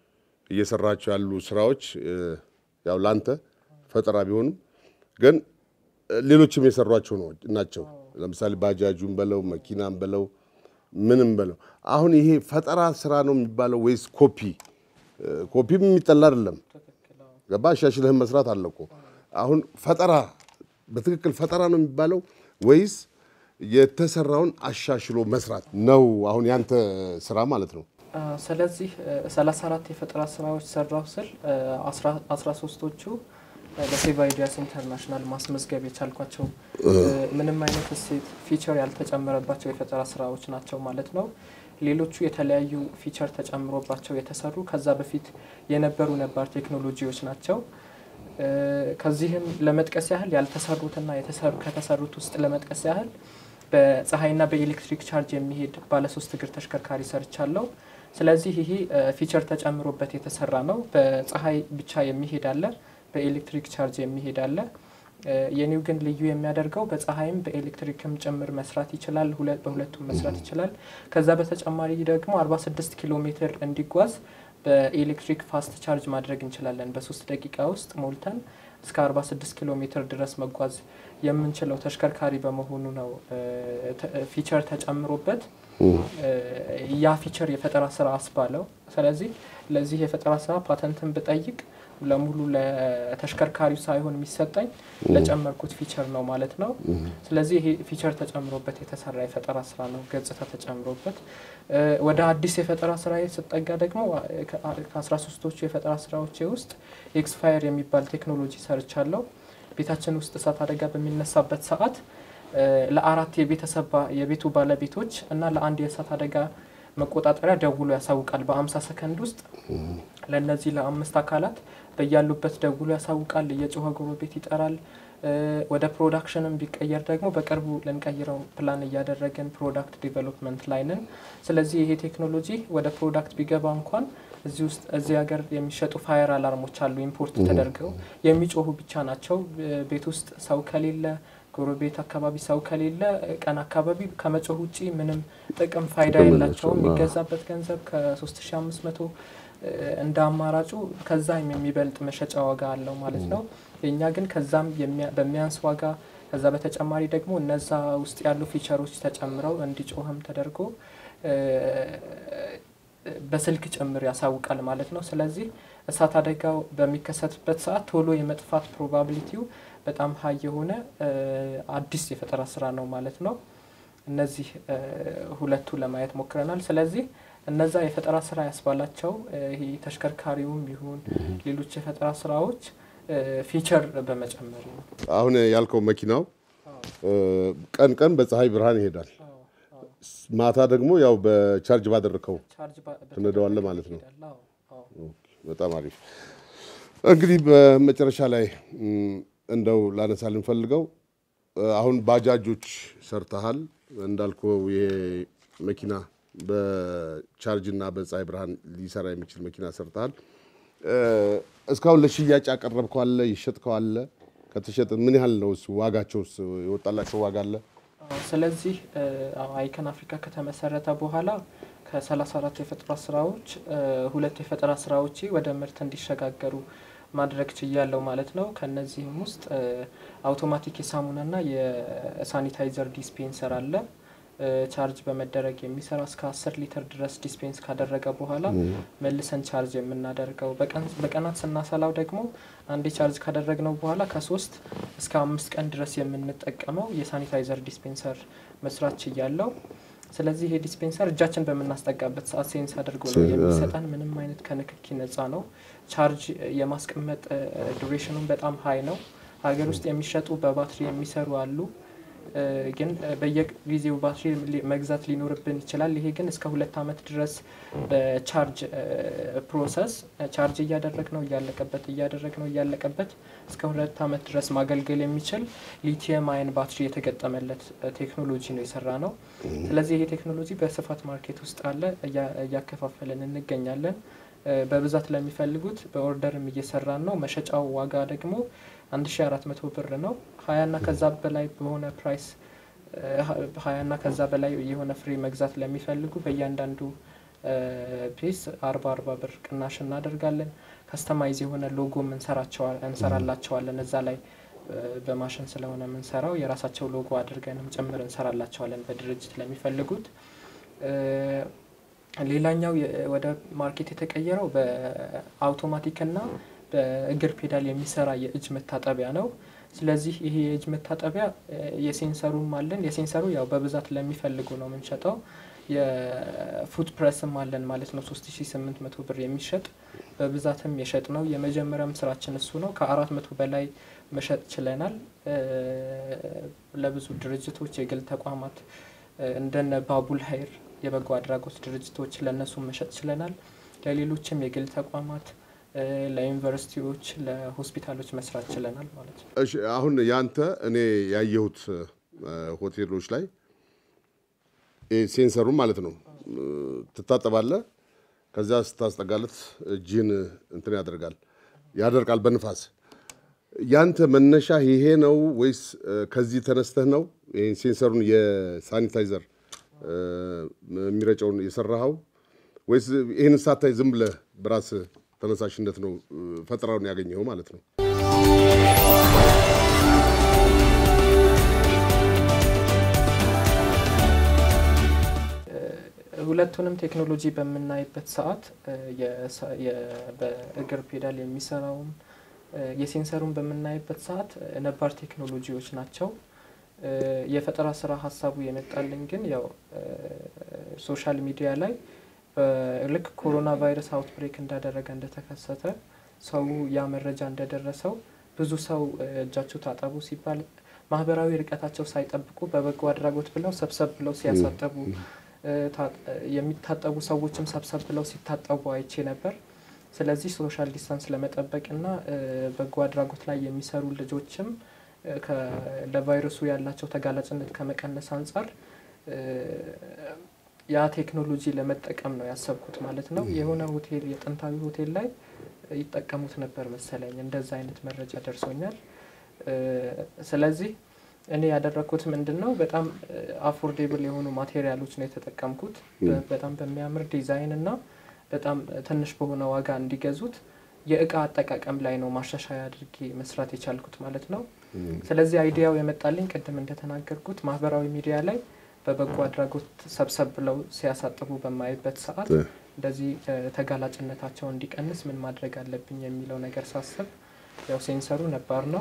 እየሰራቸው ያሉ ስራዎች እ፣ ያው ለአንተ ፈጠራ ቢሆኑም ግን እ፣ ሌሎችም የሰሯቸው ነው ናቸው። ለምሳሌ ባጃጁን በለው መኪናን በለው ምንም በለው አሁን ይሄ ፈጠራ ስራ ነው የሚባለው ወይስ ኮፒ? እ፣ ኮፒም የሚጠላ አይደለም። ገባ አሻሽለህን መስራት አለ እኮ። አሁን ፈጠራ በትክክል ፈጠራ ነው የሚባለው ወይስ የተሰራውን አሻሽሎ መስራት ነው? አሁን ያንተ ስራ ማለት ነው። አ፣ ስለዚህ ሰላሳ አራት የፈጠራ ስራዎች ሰራሁ ስል አስራ ሶስቶቹ ለሴቭ አይዲያስ ኢንተርናሽናል ማስመዝገብ የቻልኳቸው እ፣ ምንም አይነት እሴት ፊቸር ያልተጨመረባቸው የፈጠራ ስራዎች ናቸው ማለት ነው። ሌሎቹ የተለያዩ ፊቸር ተጨምሮባቸው የተሰሩ ከዛ በፊት የነበሩ ነባር ቴክኖሎጂዎች ናቸው። እ፣ ከዚህም ለመጥቀስ ያህል ያልተሰሩትና የተሰሩ ከተሰሩት ውስጥ ለመጥቀስ ያህል በፀሐይና በኤሌክትሪክ ቻርጅ የሚሄድ ባለሶስት እግር ተሽከርካሪ ሰርቻለሁ። ስለዚህ ይሄ እ፣ ፊቸር ተጨምሮበት የተሰራ ነው። በፀሐይ ብቻ የሚሄድ አለ፣ በኤሌክትሪክ ቻርጅ የሚሄድ አለ። እ፣ የኒው ግን ልዩ የሚያደርገው በፀሐይም በኤሌክትሪክም ጭምር መስራት ይችላል። ሁለ- በሁለቱም መስራት ይችላል። ከዛ በተጨማሪ ደግሞ 46 ኪሎ ሜትር እንዲጓዝ በኤሌክትሪክ ፋስት ቻርጅ ማድረግ እንችላለን። በሶስት ደቂቃ ውስጥ ሞልተን እስከ 46 ኪሎ ሜትር ድረስ መጓዝ የምንችለው ተሽከርካሪ በመሆኑ ነው እ፣ ተ- ፊቸር ተጨምሮበት እ፣ ያ ፊቸር የፈጠራ ስራ አስባለው። ስለዚህ ለዚህ የፈጠራ ስራ ፓተንትን ብጠይቅ ለሙሉ ለተሽከርካሪው ሳይሆን የሚሰጠኝ ለጨመርኩት ፊቸር ነው ማለት ነው። ስለዚህ ይሄ ፊቸር ተጨምሮበት የተሰራ የፈጠራ ስራ ነው፣ ገጽታ ተጨምሮበት። እ፣ ወደ አዲስ የፈጠራ ስራ ስጠጋ ደግሞ ከአስራ ሶስቶቹ የፈጠራ ስራዎቼ ውስጥ ኤክስፋየር የሚባል ቴክኖሎጂ ሰርቻለሁ። ቤታችን ውስጥ እሳት አደጋ በሚነሳበት ሰዓት እ፣ ለአራት የቤተሰብ ባ- የቤቱ ባለቤቶች እና ለአንድ የእሳት አደጋ መቆጣጠሪያ ደውሎ ያሳውቃል። በአምሳ ሰከንድ ውስጥ ለእነዚህ ለአምስት አካላት በያሉበት ደውሎ ያሳውቃል። እየጮኸ ጎረቤት ይጠራል። እ፣ ወደ ፕሮዳክሽንም ቢቀየር ደግሞ በቅርቡ ልንቀይረው ፕላን እያደረግን ፕሮዳክት ዲቨሎፕመንት ላይ ነን። ስለዚህ ይሄ ቴክኖሎጂ ወደ ፕሮዳክት ቢገባ እንኳን እዚህ ውስጥ እዚህ ሀገር የሚሸጡ ፋየር አላርሞች አሉ ኢምፖርት ተደርገው የሚጮሁ ብቻ ናቸው። እ፣ ቤት ውስጥ ሰው ከሌለ ጎረቤት አካባቢ ሰው ከሌለ ቀን አካባቢ ከመጮህ ውጪ ምንም ጥቅም ፋይዳ ጥቅም የላቸውም። የላቸውም። የሚገዛበት ገንዘብ ከ3500 እንደ አማራጩ ከዛም የሚበልጥ መሸጫ ዋጋ አለው ማለት ነው። የእኛ ግን ከዛም የሚያ- በሚያንስ ዋጋ ከዛ በተጨማሪ ደግሞ እነዛ ውስጥ ያሉ ፊቸሮች ተጨምረው እንዲጮህም ተደርጎ እ፣ በስልክ ጭምር ያሳውቃል ማለት ነው። ስለዚህ እሳት አደጋው በሚከሰትበት ሰዓት ቶሎ የመጥፋት ፕሮባቢሊቲው በጣም ሀይ የሆነ እ፣ አዲስ የፈጠራ ስራ ነው ማለት ነው። እነዚህ እ፣ ሁለቱ ለማየት ሞክረናል። ስለዚህ እነዛ የፈጠራ ስራ ያስባላቸው እ፣ ይሄ ተሽከርካሪውም ይሁን ሌሎች የፈጠራ ስራዎች እ፣ ፊቸር በመጨመር ነው። አሁን ያልከው መኪናው እ፣ ቀን ቀን በፀሐይ ብርሃን ይሄዳል፣ አዎ፣ አዎ። ማታ ደግሞ ያው በቻርጅ ባደረከው ቻርጅ ባ- ትነዳዋለህ ማለት ነው። ይሄዳል። አዎ፣ አዎ። በጣም አሪፍ። እንግዲህ በመጨረሻ ላይ እም፣ እንደው ላነሳ ልንፈልገው አሁን ባጃጆች ሰርተሃል እንዳልከው ይሄ መኪና በቻርጅ እና በፀሐይ ብርሃን ሊሰራ የሚችል መኪና ሰርተሃል። እ፣ እስካሁን ለሽያጭ ያቀረብከው አለ? ይሸጥከው አለ? ከተሸጠ ምን ያህል ነው? እሱ ዋጋቸውስ የወጣላቸው ዋጋ አለ? አዎ፣ ስለዚህ እ፣ አዎ፣ አይከን አፍሪካ ከተመሰረተ በኋላ ከ34 የፈጠራ ስራዎች እ፣ ሁለት የፈጠራ ስራዎች ወደ ምርት እንዲሸጋገሩ ማድረግ ችያለው ማለት ነው። ከነዚህም ውስጥ እ፣ አውቶማቲክ የሳሙናና የሳኒታይዘር ዲስፔንሰር አለ። እ፣ ቻርጅ በመደረግ የሚሰራ እስከ 10 ሊትር ድረስ ዲስፔንስ ካደረገ በኋላ መልሰን ቻርጅ የምናደርገው በቀን በቀናት ስናሰላው ደግሞ አንዴ ቻርጅ ካደረግነው በኋላ ከሶስት እስከ አምስት ቀን ድረስ የምንጠቀመው የሳኒታይዘር ዲስፔንሰር መስራት ችያለው። ስለዚህ ይሄ ዲስፔንሰር እጃችን በምናስጠጋበት ሰዓት ሴንስ አድርጎ ነው የሚሰጠን። ምንም አይነት ከንክኪ ነጻ ነው። ቻርጅ የማስቀመጥ ዱሬሽኑን በጣም ሀይ ነው። ሀገር ውስጥ የሚሸጡ በባትሪ የሚሰሩ አሉ። ግን በየጊዜው ባትሪ መግዛት ሊኖርብን ይችላል። ይሄ ግን እስከ ሁለት ዓመት ድረስ በቻርጅ ፕሮሰስ ቻርጅ እያደረግ ነው እያለቀበት እያደረግ ነው እያለቀበት እስከ ሁለት ዓመት ድረስ ማገልገል የሚችል ሊቲየም አይን ባትሪ የተገጠመለት ቴክኖሎጂ ነው የሰራ ነው። ስለዚህ ይሄ ቴክኖሎጂ በስፋት ማርኬት ውስጥ አለ፣ እያከፋፈልን እንገኛለን። በብዛት ለሚፈልጉት በኦርደርም እየሰራን ነው። መሸጫው ዋጋ ደግሞ 1400 ብር ነው። ሀያና ከዛ በላይ በሆነ ፕራይስ ሀያና ከዛ በላይ የሆነ ፍሬ መግዛት ለሚፈልጉ በእያንዳንዱ ፒስ አርባ አርባ ብር ቅናሽ እናደርጋለን። ከስተማይዝ የሆነ ሎጎም እንሰራላቸዋለን እዛ ላይ በማሽን ስለሆነ የምንሰራው የራሳቸው ሎጎ አድርገንም ጭምር እንሰራላቸዋለን በድርጅት ለሚፈልጉት። ሌላኛው ወደ ማርኬት የተቀየረው በአውቶማቲክና በእግር ፔዳል የሚሰራ የእጅ መታጠቢያ ነው። ስለዚህ ይሄ የእጅ መታጠቢያ የሴንሰሩም አለን። የሴንሰሩ ያው በብዛት ለሚፈልጉ ነው የምንሸጠው። የፉት ፕረስም አለን ማለት ነው። 3800 ብር የሚሸጥ በብዛትም የሸጥ ነው። የመጀመሪያም ስራችን እሱ ነው። ከአራት መቶ በላይ መሸጥ ችለናል። ለብዙ ድርጅቶች፣ የግል ተቋማት እንደነ ባቡል ሀይር የበጎ አድራጎት ድርጅቶች ለእነሱ መሸጥ ችለናል። ለሌሎችም የግል ተቋማት ለዩኒቨርሲቲዎች፣ ለሆስፒታሎች መስራት ችለናል ማለት ነው። እሺ አሁን ያንተ እኔ ያየሁት ሆቴሎች ላይ ሴንሰሩን ማለት ነው ትታጠባለህ። ከዚያ ስታስጠጋለት እጅህን እንትን ያደርጋል ያደርቃል በንፋስ። ያንተ መነሻ ይሄ ነው ወይስ ከዚህ ተነስተህ ነው ይሄን ሴንሰሩን የሳኒታይዘር የሚረጨውን የሰራኸው ወይስ ይህን ሳታይ ዝም ብለህ በራስህ ተነሳሽነት ነው ፈጠራውን ያገኘኸው ማለት ነው? ሁለቱንም ቴክኖሎጂ በምናይበት ሰዓት በእግር ፔዳል የሚሰራውም የሴንሰሩን በምናይበት ሰዓት ነባር ቴክኖሎጂዎች ናቸው። የፈጠራ ስራ ሀሳቡ የመጣልን ግን ያው ሶሻል ሚዲያ ላይ ልክ ኮሮና ቫይረስ አውትብሬክ እንዳደረገ እንደተከሰተ ሰው ያ መረጃ እንደደረሰው ብዙ ሰው እጃችሁ ታጠቡ ሲባል ማህበራዊ ርቀታቸው ሳይጠብቁ በበጎ አድራጎት ብለው ሰብሰብ ብለው ሲያሳጠቡ የሚታጠቡ ሰዎችም ሰብሰብ ብለው ሲታጠቡ አይቼ ነበር። ስለዚህ ሶሻል ዲስታንስ ለመጠበቅና በጎ አድራጎት ላይ የሚሰሩ ልጆችም ለቫይረሱ ያላቸው ተጋላጭነት ከመቀነስ አንጻር ያ ቴክኖሎጂ ለመጠቀም ነው ያሰብኩት ማለት ነው። የሆነ ሆቴል የጥንታዊ ሆቴል ላይ ይጠቀሙት ነበር መሰለኝ፣ እንደዛ አይነት መረጃ ደርሶኛል። ስለዚህ እኔ ያደረግኩት ምንድን ነው፣ በጣም አፎርዴብል የሆኑ ማቴሪያሎች ነው የተጠቀምኩት። በጣም በሚያምር ዲዛይን እና በጣም ትንሽ በሆነ ዋጋ እንዲገዙት የእቃ አጠቃቀም ላይ ነው ማሻሻያ አድርጌ መስራት የቻልኩት ማለት ነው። ስለዚህ አይዲያው የመጣልኝ ቅድም እንደተናገርኩት ማህበራዊ ሚዲያ ላይ በበጎ አድራጎት ሰብሰብ ብለው ሲያሳጥቡ በማይበት ሰዓት እንደዚህ ተጋላጭነታቸው እንዲቀንስ ምን ማድረግ አለብኝ የሚለው ነገር ሳስብ ያው ሴንሰሩ ነባር ነው።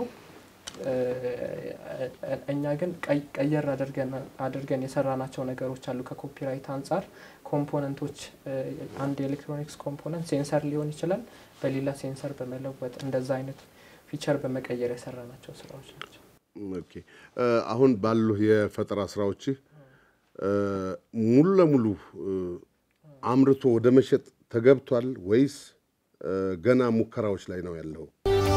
እኛ ግን ቀየር አድርገን የሰራናቸው ነገሮች አሉ። ከኮፒራይት አንጻር ኮምፖነንቶች፣ አንድ የኤሌክትሮኒክስ ኮምፖነንት ሴንሰር ሊሆን ይችላል፣ በሌላ ሴንሰር በመለወጥ እንደዛ አይነት ፊቸር በመቀየር የሰራናቸው ስራዎች ናቸው። ኦኬ አሁን ባሉ የፈጠራ ስራዎችህ ሙሉ ለሙሉ አምርቶ ወደ መሸጥ ተገብቷል ወይስ ገና ሙከራዎች ላይ ነው ያለው?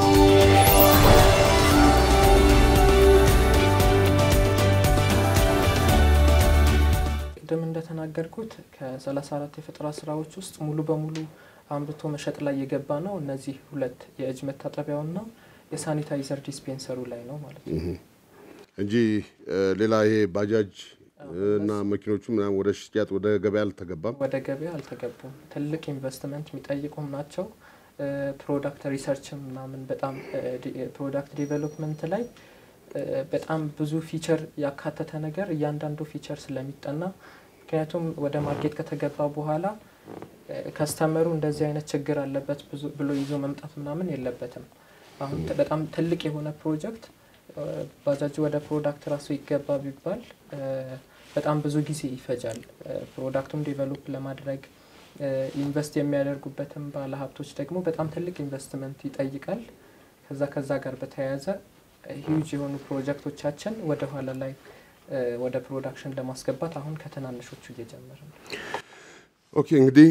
ቅድም እንደተናገርኩት ከ34 የፈጠራ ስራዎች ውስጥ ሙሉ በሙሉ አምርቶ መሸጥ ላይ የገባ ነው እነዚህ ሁለት የእጅ መታጠቢያውና የሳኒታይዘር ዲስፔንሰሩ ላይ ነው ማለት ነው እንጂ ሌላ ይሄ ባጃጅ እና መኪኖቹ ምናምን ወደ ሽያጭ ወደ ገበያ አልተገባም። ወደ ገበያ አልተገቡም። ትልቅ ኢንቨስትመንት የሚጠይቁም ናቸው። ፕሮዳክት ሪሰርች ምናምን በጣም ፕሮዳክት ዴቨሎፕመንት ላይ በጣም ብዙ ፊቸር ያካተተ ነገር እያንዳንዱ ፊቸር ስለሚጠና ምክንያቱም ወደ ማርኬት ከተገባ በኋላ ከስተመሩ እንደዚህ አይነት ችግር አለበት ብሎ ይዞ መምጣት ምናምን የለበትም። አሁን በጣም ትልቅ የሆነ ፕሮጀክት ባጃጅ ወደ ፕሮዳክት ራሱ ይገባ ቢባል በጣም ብዙ ጊዜ ይፈጃል። ፕሮዳክቱን ዴቨሎፕ ለማድረግ ኢንቨስት የሚያደርጉበትም ባለሀብቶች ደግሞ በጣም ትልቅ ኢንቨስትመንት ይጠይቃል። ከዛ ከዛ ጋር በተያያዘ ሂውጅ የሆኑ ፕሮጀክቶቻችን ወደ ኋላ ላይ ወደ ፕሮዳክሽን ለማስገባት አሁን ከትናንሾቹ እየጀመረ ነው። ኦኬ እንግዲህ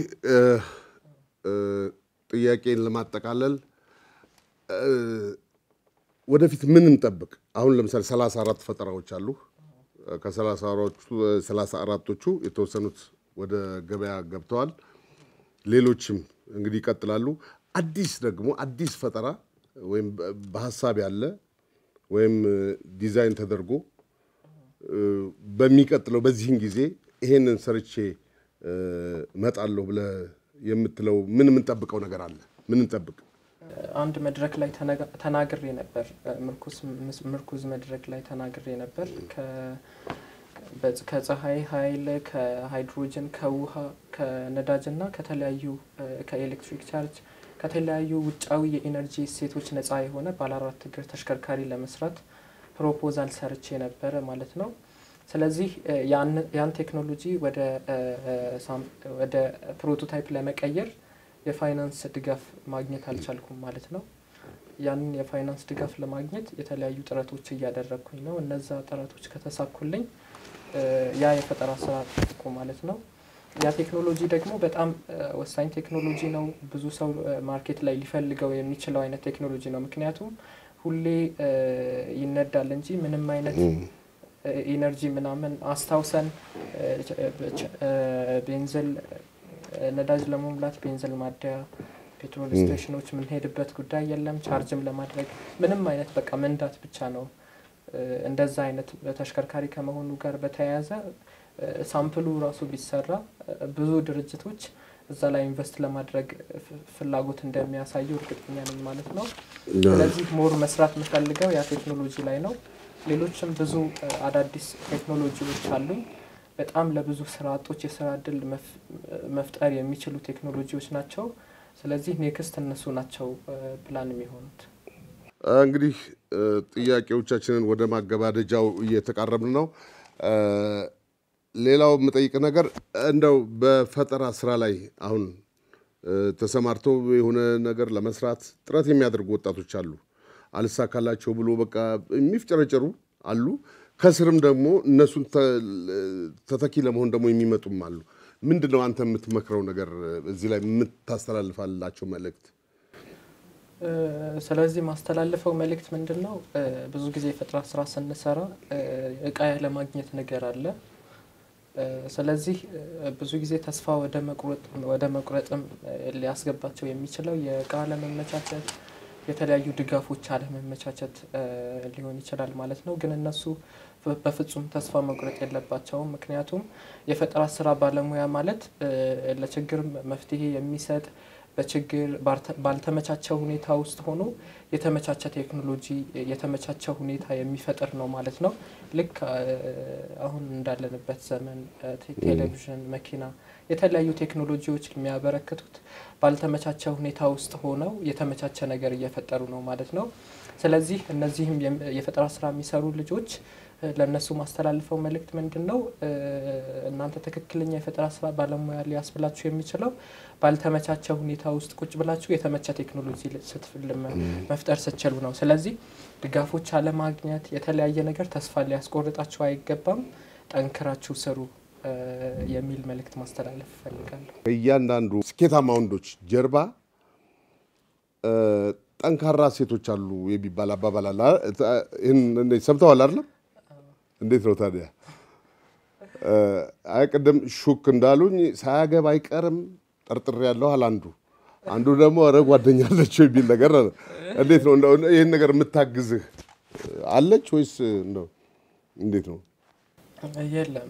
ጥያቄን ለማጠቃለል ወደፊት ምን እንጠብቅ? አሁን ለምሳሌ ሰላሳ አራት ፈጠራዎች አሉ። ከሰላሳ አራቶቹ የተወሰኑት ወደ ገበያ ገብተዋል። ሌሎችም እንግዲህ ይቀጥላሉ። አዲስ ደግሞ አዲስ ፈጠራ ወይም በሀሳብ ያለ ወይም ዲዛይን ተደርጎ በሚቀጥለው በዚህን ጊዜ ይሄንን ሰርቼ እመጣለሁ ብለህ የምትለው ምን የምንጠብቀው ነገር አለ? ምን እንጠብቅ? አንድ መድረክ ላይ ተናግሬ ነበር። ምርኩዝ መድረክ ላይ ተናግሬ ነበር። ከፀሐይ ኃይል፣ ከሃይድሮጅን፣ ከውሃ፣ ከነዳጅ እና ከተለያዩ ከኤሌክትሪክ ቻርጅ ከተለያዩ ውጫዊ የኢነርጂ እሴቶች ነፃ የሆነ ባለ አራት እግር ተሽከርካሪ ለመስራት ፕሮፖዛል ሰርቼ ነበረ ማለት ነው። ስለዚህ ያን ቴክኖሎጂ ወደ ፕሮቶታይፕ ለመቀየር የፋይናንስ ድጋፍ ማግኘት አልቻልኩም ማለት ነው። ያንን የፋይናንስ ድጋፍ ለማግኘት የተለያዩ ጥረቶች እያደረግኩኝ ነው። እነዛ ጥረቶች ከተሳኩልኝ ያ የፈጠራ ስራ እኮ ማለት ነው። ያ ቴክኖሎጂ ደግሞ በጣም ወሳኝ ቴክኖሎጂ ነው። ብዙ ሰው ማርኬት ላይ ሊፈልገው የሚችለው አይነት ቴክኖሎጂ ነው። ምክንያቱም ሁሌ ይነዳል እንጂ ምንም አይነት ኢነርጂ ምናምን አስታውሰን ቤንዝል ነዳጅ ለመሙላት ቤንዝል ማደያ ፔትሮል ስቴሽኖች የምንሄድበት ጉዳይ የለም። ቻርጅም ለማድረግ ምንም አይነት በቃ መንዳት ብቻ ነው። እንደዛ አይነት ተሽከርካሪ ከመሆኑ ጋር በተያያዘ ሳምፕሉ ራሱ ቢሰራ ብዙ ድርጅቶች እዛ ላይ ኢንቨስት ለማድረግ ፍላጎት እንደሚያሳዩ እርግጠኛ ነኝ ማለት ነው። ስለዚህ ሞር መስራት የምፈልገው ያ ቴክኖሎጂ ላይ ነው። ሌሎችም ብዙ አዳዲስ ቴክኖሎጂዎች አሉኝ። በጣም ለብዙ ስራ አጦች የስራ እድል መፍጠር የሚችሉ ቴክኖሎጂዎች ናቸው። ስለዚህ ኔክስት እነሱ ናቸው ፕላን የሚሆኑት። እንግዲህ ጥያቄዎቻችንን ወደ ማገባደጃው እየተቃረብን ነው። ሌላው የምጠይቅ ነገር እንደው በፈጠራ ስራ ላይ አሁን ተሰማርተው የሆነ ነገር ለመስራት ጥረት የሚያደርጉ ወጣቶች አሉ። አልሳካላቸው ብሎ በቃ የሚፍጨረጨሩ አሉ። ከስርም ደግሞ እነሱን ተተኪ ለመሆን ደግሞ የሚመጡም አሉ። ምንድን ነው አንተ የምትመክረው ነገር እዚህ ላይ የምታስተላልፋላቸው መልእክት? ስለዚህ ማስተላልፈው መልእክት ምንድን ነው? ብዙ ጊዜ የፈጠራ ስራ ስንሰራ እቃ ያለማግኘት ነገር አለ። ስለዚህ ብዙ ጊዜ ተስፋ ወደ መቁረጥም ሊያስገባቸው የሚችለው የእቃ አለመመቻቸት፣ የተለያዩ ድጋፎች አለመመቻቸት ሊሆን ይችላል ማለት ነው። ግን እነሱ በፍጹም ተስፋ መቁረጥ የለባቸውም። ምክንያቱም የፈጠራ ስራ ባለሙያ ማለት ለችግር መፍትሄ የሚሰጥ በችግር ባልተመቻቸው ሁኔታ ውስጥ ሆኖ የተመቻቸ ቴክኖሎጂ የተመቻቸ ሁኔታ የሚፈጥር ነው ማለት ነው። ልክ አሁን እንዳለንበት ዘመን ቴሌቪዥን፣ መኪና፣ የተለያዩ ቴክኖሎጂዎች የሚያበረክቱት ባልተመቻቸ ሁኔታ ውስጥ ሆነው የተመቻቸ ነገር እየፈጠሩ ነው ማለት ነው። ስለዚህ እነዚህም የፈጠራ ስራ የሚሰሩ ልጆች ለእነሱ ማስተላልፈው መልእክት ምንድን ነው? እናንተ ትክክለኛ የፈጠራ ስራ ባለሙያ ሊያስብላችሁ የሚችለው ባልተመቻቸ ሁኔታ ውስጥ ቁጭ ብላችሁ የተመቸ ቴክኖሎጂ መፍጠር ስትችሉ ነው። ስለዚህ ድጋፎች አለማግኘት፣ የተለያየ ነገር ተስፋ ሊያስቆርጣችሁ አይገባም። ጠንክራችሁ ስሩ የሚል መልእክት ማስተላለፍ እፈልጋለሁ። እያንዳንዱ ስኬታማ ወንዶች ጀርባ ጠንካራ ሴቶች አሉ የሚባል አባባል አለ። ይህን ሰምተዋል አይደለም? እንዴት ነው ታዲያ? አይ ቅድም ሹክ እንዳሉኝ ሳያገባ አይቀርም ጠርጥሬ ያለሁ አለ አንዱ። አንዱ ደግሞ ኧረ ጓደኛ አለችው የሚል ነገር እንዴት ነው ይህን ነገር የምታግዝህ አለች ወይስ እንደው እንዴት ነው? የለም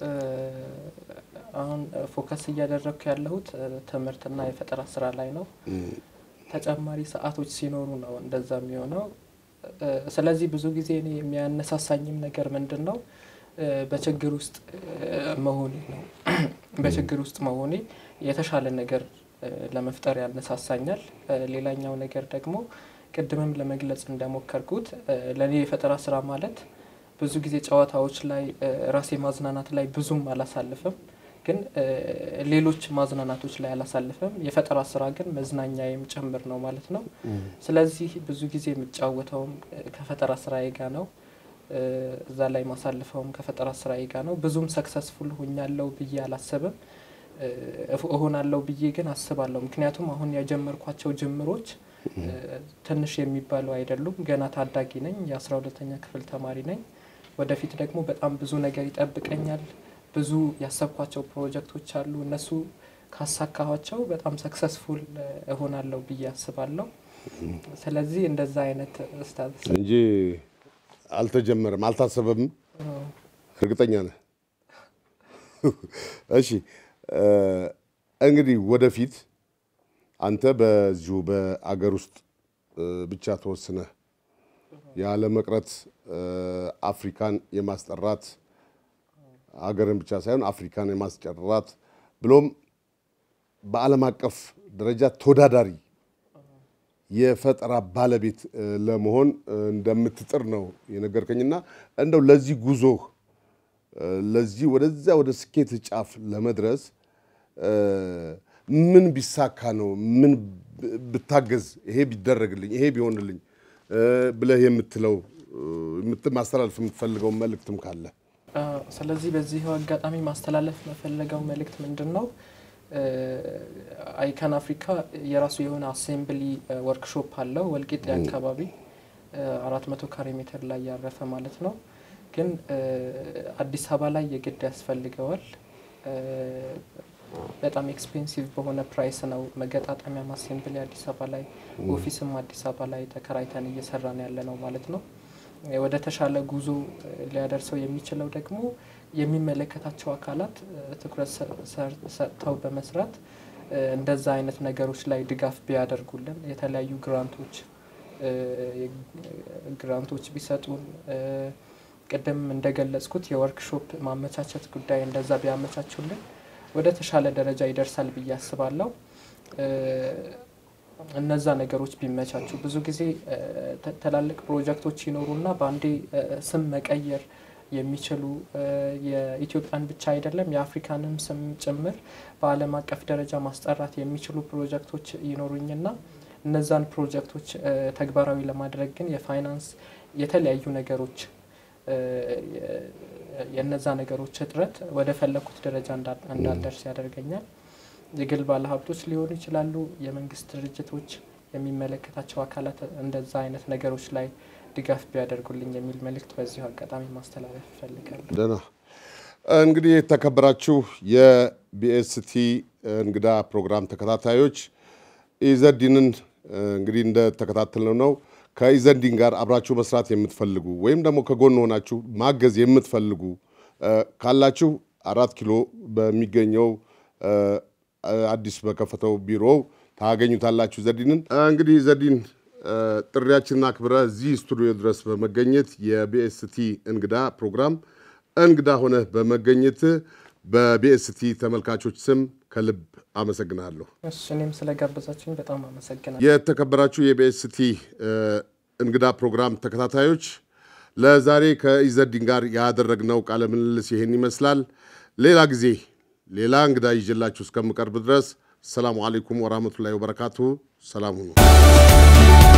አሁን ፎከስ እያደረግኩ ያለሁት ትምህርትና የፈጠራ ስራ ላይ ነው። ተጨማሪ ሰዓቶች ሲኖሩ ነው እንደዛ የሚሆነው። ስለዚህ ብዙ ጊዜ እኔ የሚያነሳሳኝም ነገር ምንድን ነው በችግር ውስጥ መሆኔ ነው። በችግር ውስጥ መሆኔ የተሻለ ነገር ለመፍጠር ያነሳሳኛል። ሌላኛው ነገር ደግሞ ቅድምም ለመግለጽ እንደሞከርኩት ለእኔ የፈጠራ ስራ ማለት ብዙ ጊዜ ጨዋታዎች ላይ ራሴ ማዝናናት ላይ ብዙም አላሳልፍም፣ ግን ሌሎች ማዝናናቶች ላይ አላሳልፍም። የፈጠራ ስራ ግን መዝናኛዬም ጭምር ነው ማለት ነው። ስለዚህ ብዙ ጊዜ የምጫወተውም ከፈጠራ ስራዬ ጋር ነው። እዛ ላይ ማሳልፈውም ከፈጠራ ስራዬ ጋር ነው። ብዙም ሰክሰስፉል ሆኛለሁ ብዬ አላስብም። እሆናለሁ ብዬ ግን አስባለሁ። ምክንያቱም አሁን የጀመርኳቸው ጅምሮች ትንሽ የሚባሉ አይደሉም። ገና ታዳጊ ነኝ። የአስራ ሁለተኛ ክፍል ተማሪ ነኝ። ወደፊት ደግሞ በጣም ብዙ ነገር ይጠብቀኛል። ብዙ ያሰብኳቸው ፕሮጀክቶች አሉ። እነሱ ካሳካኋቸው በጣም ሰክሰስፉል እሆናለሁ ብዬ አስባለሁ። ስለዚህ እንደዛ አይነት ስታተስ እንጂ አልተጀመረም፣ አልታሰበም። እርግጠኛ ነህ? እሺ እንግዲህ ወደፊት አንተ በዚሁ በአገር ውስጥ ብቻ ተወስነህ ያለ መቅረት አፍሪካን የማስጠራት አገርን ብቻ ሳይሆን አፍሪካን የማስጨራት ብሎም በዓለም አቀፍ ደረጃ ተወዳዳሪ የፈጠራ ባለቤት ለመሆን እንደምትጥር ነው የነገርከኝና እንደው ለዚህ ጉዞህ ለዚህ ወደዚያ ወደ ስኬት ጫፍ ለመድረስ ምን ቢሳካ ነው? ምን ብታገዝ፣ ይሄ ቢደረግልኝ፣ ይሄ ቢሆንልኝ ብለህ የምትለው ማስተላለፍ የምትፈልገው መልእክትም ካለ? ስለዚህ በዚህ አጋጣሚ ማስተላለፍ መፈለገው መልእክት ምንድን ነው? አይካን አፍሪካ የራሱ የሆነ አሴምብሊ ወርክሾፕ አለው ወልቂጤ አካባቢ አራት መቶ ካሬ ሜትር ላይ ያረፈ ማለት ነው። ግን አዲስ አበባ ላይ የግድ ያስፈልገዋል። በጣም ኤክስፔንሲቭ በሆነ ፕራይስ ነው መገጣጠሚያ አሴምብሊ አዲስ አበባ ላይ ኦፊስም አዲስ አበባ ላይ ተከራይተን እየሰራን ያለ ነው ማለት ነው። ወደ ተሻለ ጉዞ ሊያደርሰው የሚችለው ደግሞ የሚመለከታቸው አካላት ትኩረት ሰጥተው በመስራት እንደዛ አይነት ነገሮች ላይ ድጋፍ ቢያደርጉልን የተለያዩ ግራንቶች ግራንቶች ቢሰጡን ቅድም እንደገለጽኩት የወርክሾፕ ማመቻቸት ጉዳይ እንደዛ ቢያመቻቹልን ወደ ተሻለ ደረጃ ይደርሳል ብዬ አስባለሁ። እነዛ ነገሮች ቢመቻቹ ብዙ ጊዜ ትላልቅ ፕሮጀክቶች ይኖሩና በአንዴ ስም መቀየር የሚችሉ የኢትዮጵያን ብቻ አይደለም የአፍሪካንም ስም ጭምር በዓለም አቀፍ ደረጃ ማስጠራት የሚችሉ ፕሮጀክቶች ይኖሩኝና እነዛን ፕሮጀክቶች ተግባራዊ ለማድረግ ግን የፋይናንስ የተለያዩ ነገሮች የነዛ ነገሮች እጥረት ወደ ፈለኩት ደረጃ እንዳልደርስ ያደርገኛል። የግል ባለሀብቶች ሊሆኑ ይችላሉ፣ የመንግስት ድርጅቶች፣ የሚመለከታቸው አካላት እንደዛ አይነት ነገሮች ላይ ድጋፍ ቢያደርጉልኝ የሚል መልእክት በዚሁ አጋጣሚ ማስተላለፍ እፈልጋለሁ። ደህና እንግዲህ የተከበራችሁ የቢኤስቲ እንግዳ ፕሮግራም ተከታታዮች ኢዘዲንን እንግዲህ እንደተከታተልነው ነው። ከኢዘዲን ጋር አብራችሁ መስራት የምትፈልጉ ወይም ደግሞ ከጎን ሆናችሁ ማገዝ የምትፈልጉ ካላችሁ አራት ኪሎ በሚገኘው አዲስ በከፈተው ቢሮው ታገኙታላችሁ ዘዲንን። እንግዲህ ዘዲን ጥሪያችንን አክብረ እዚህ ስቱዲዮ ድረስ በመገኘት የቢኤስቲ እንግዳ ፕሮግራም እንግዳ ሆነህ በመገኘት በቢኤስቲ ተመልካቾች ስም ከልብ አመሰግናለሁ። እሺ፣ እኔም ስለጋበዛችሁኝ በጣም አመሰግናለሁ። የተከበራችሁ የቢኤስቲ እንግዳ ፕሮግራም ተከታታዮች ለዛሬ ከኢዘዲን ጋር ያደረግነው ቃለ ምልልስ ይህን ይመስላል። ሌላ ጊዜ ሌላ እንግዳ ይዤላችሁ እስከምቀርብ ድረስ ሰላሙ አሌይኩም ወራህመቱላሂ ወበረካቱሁ። ሰላም ሁኑ።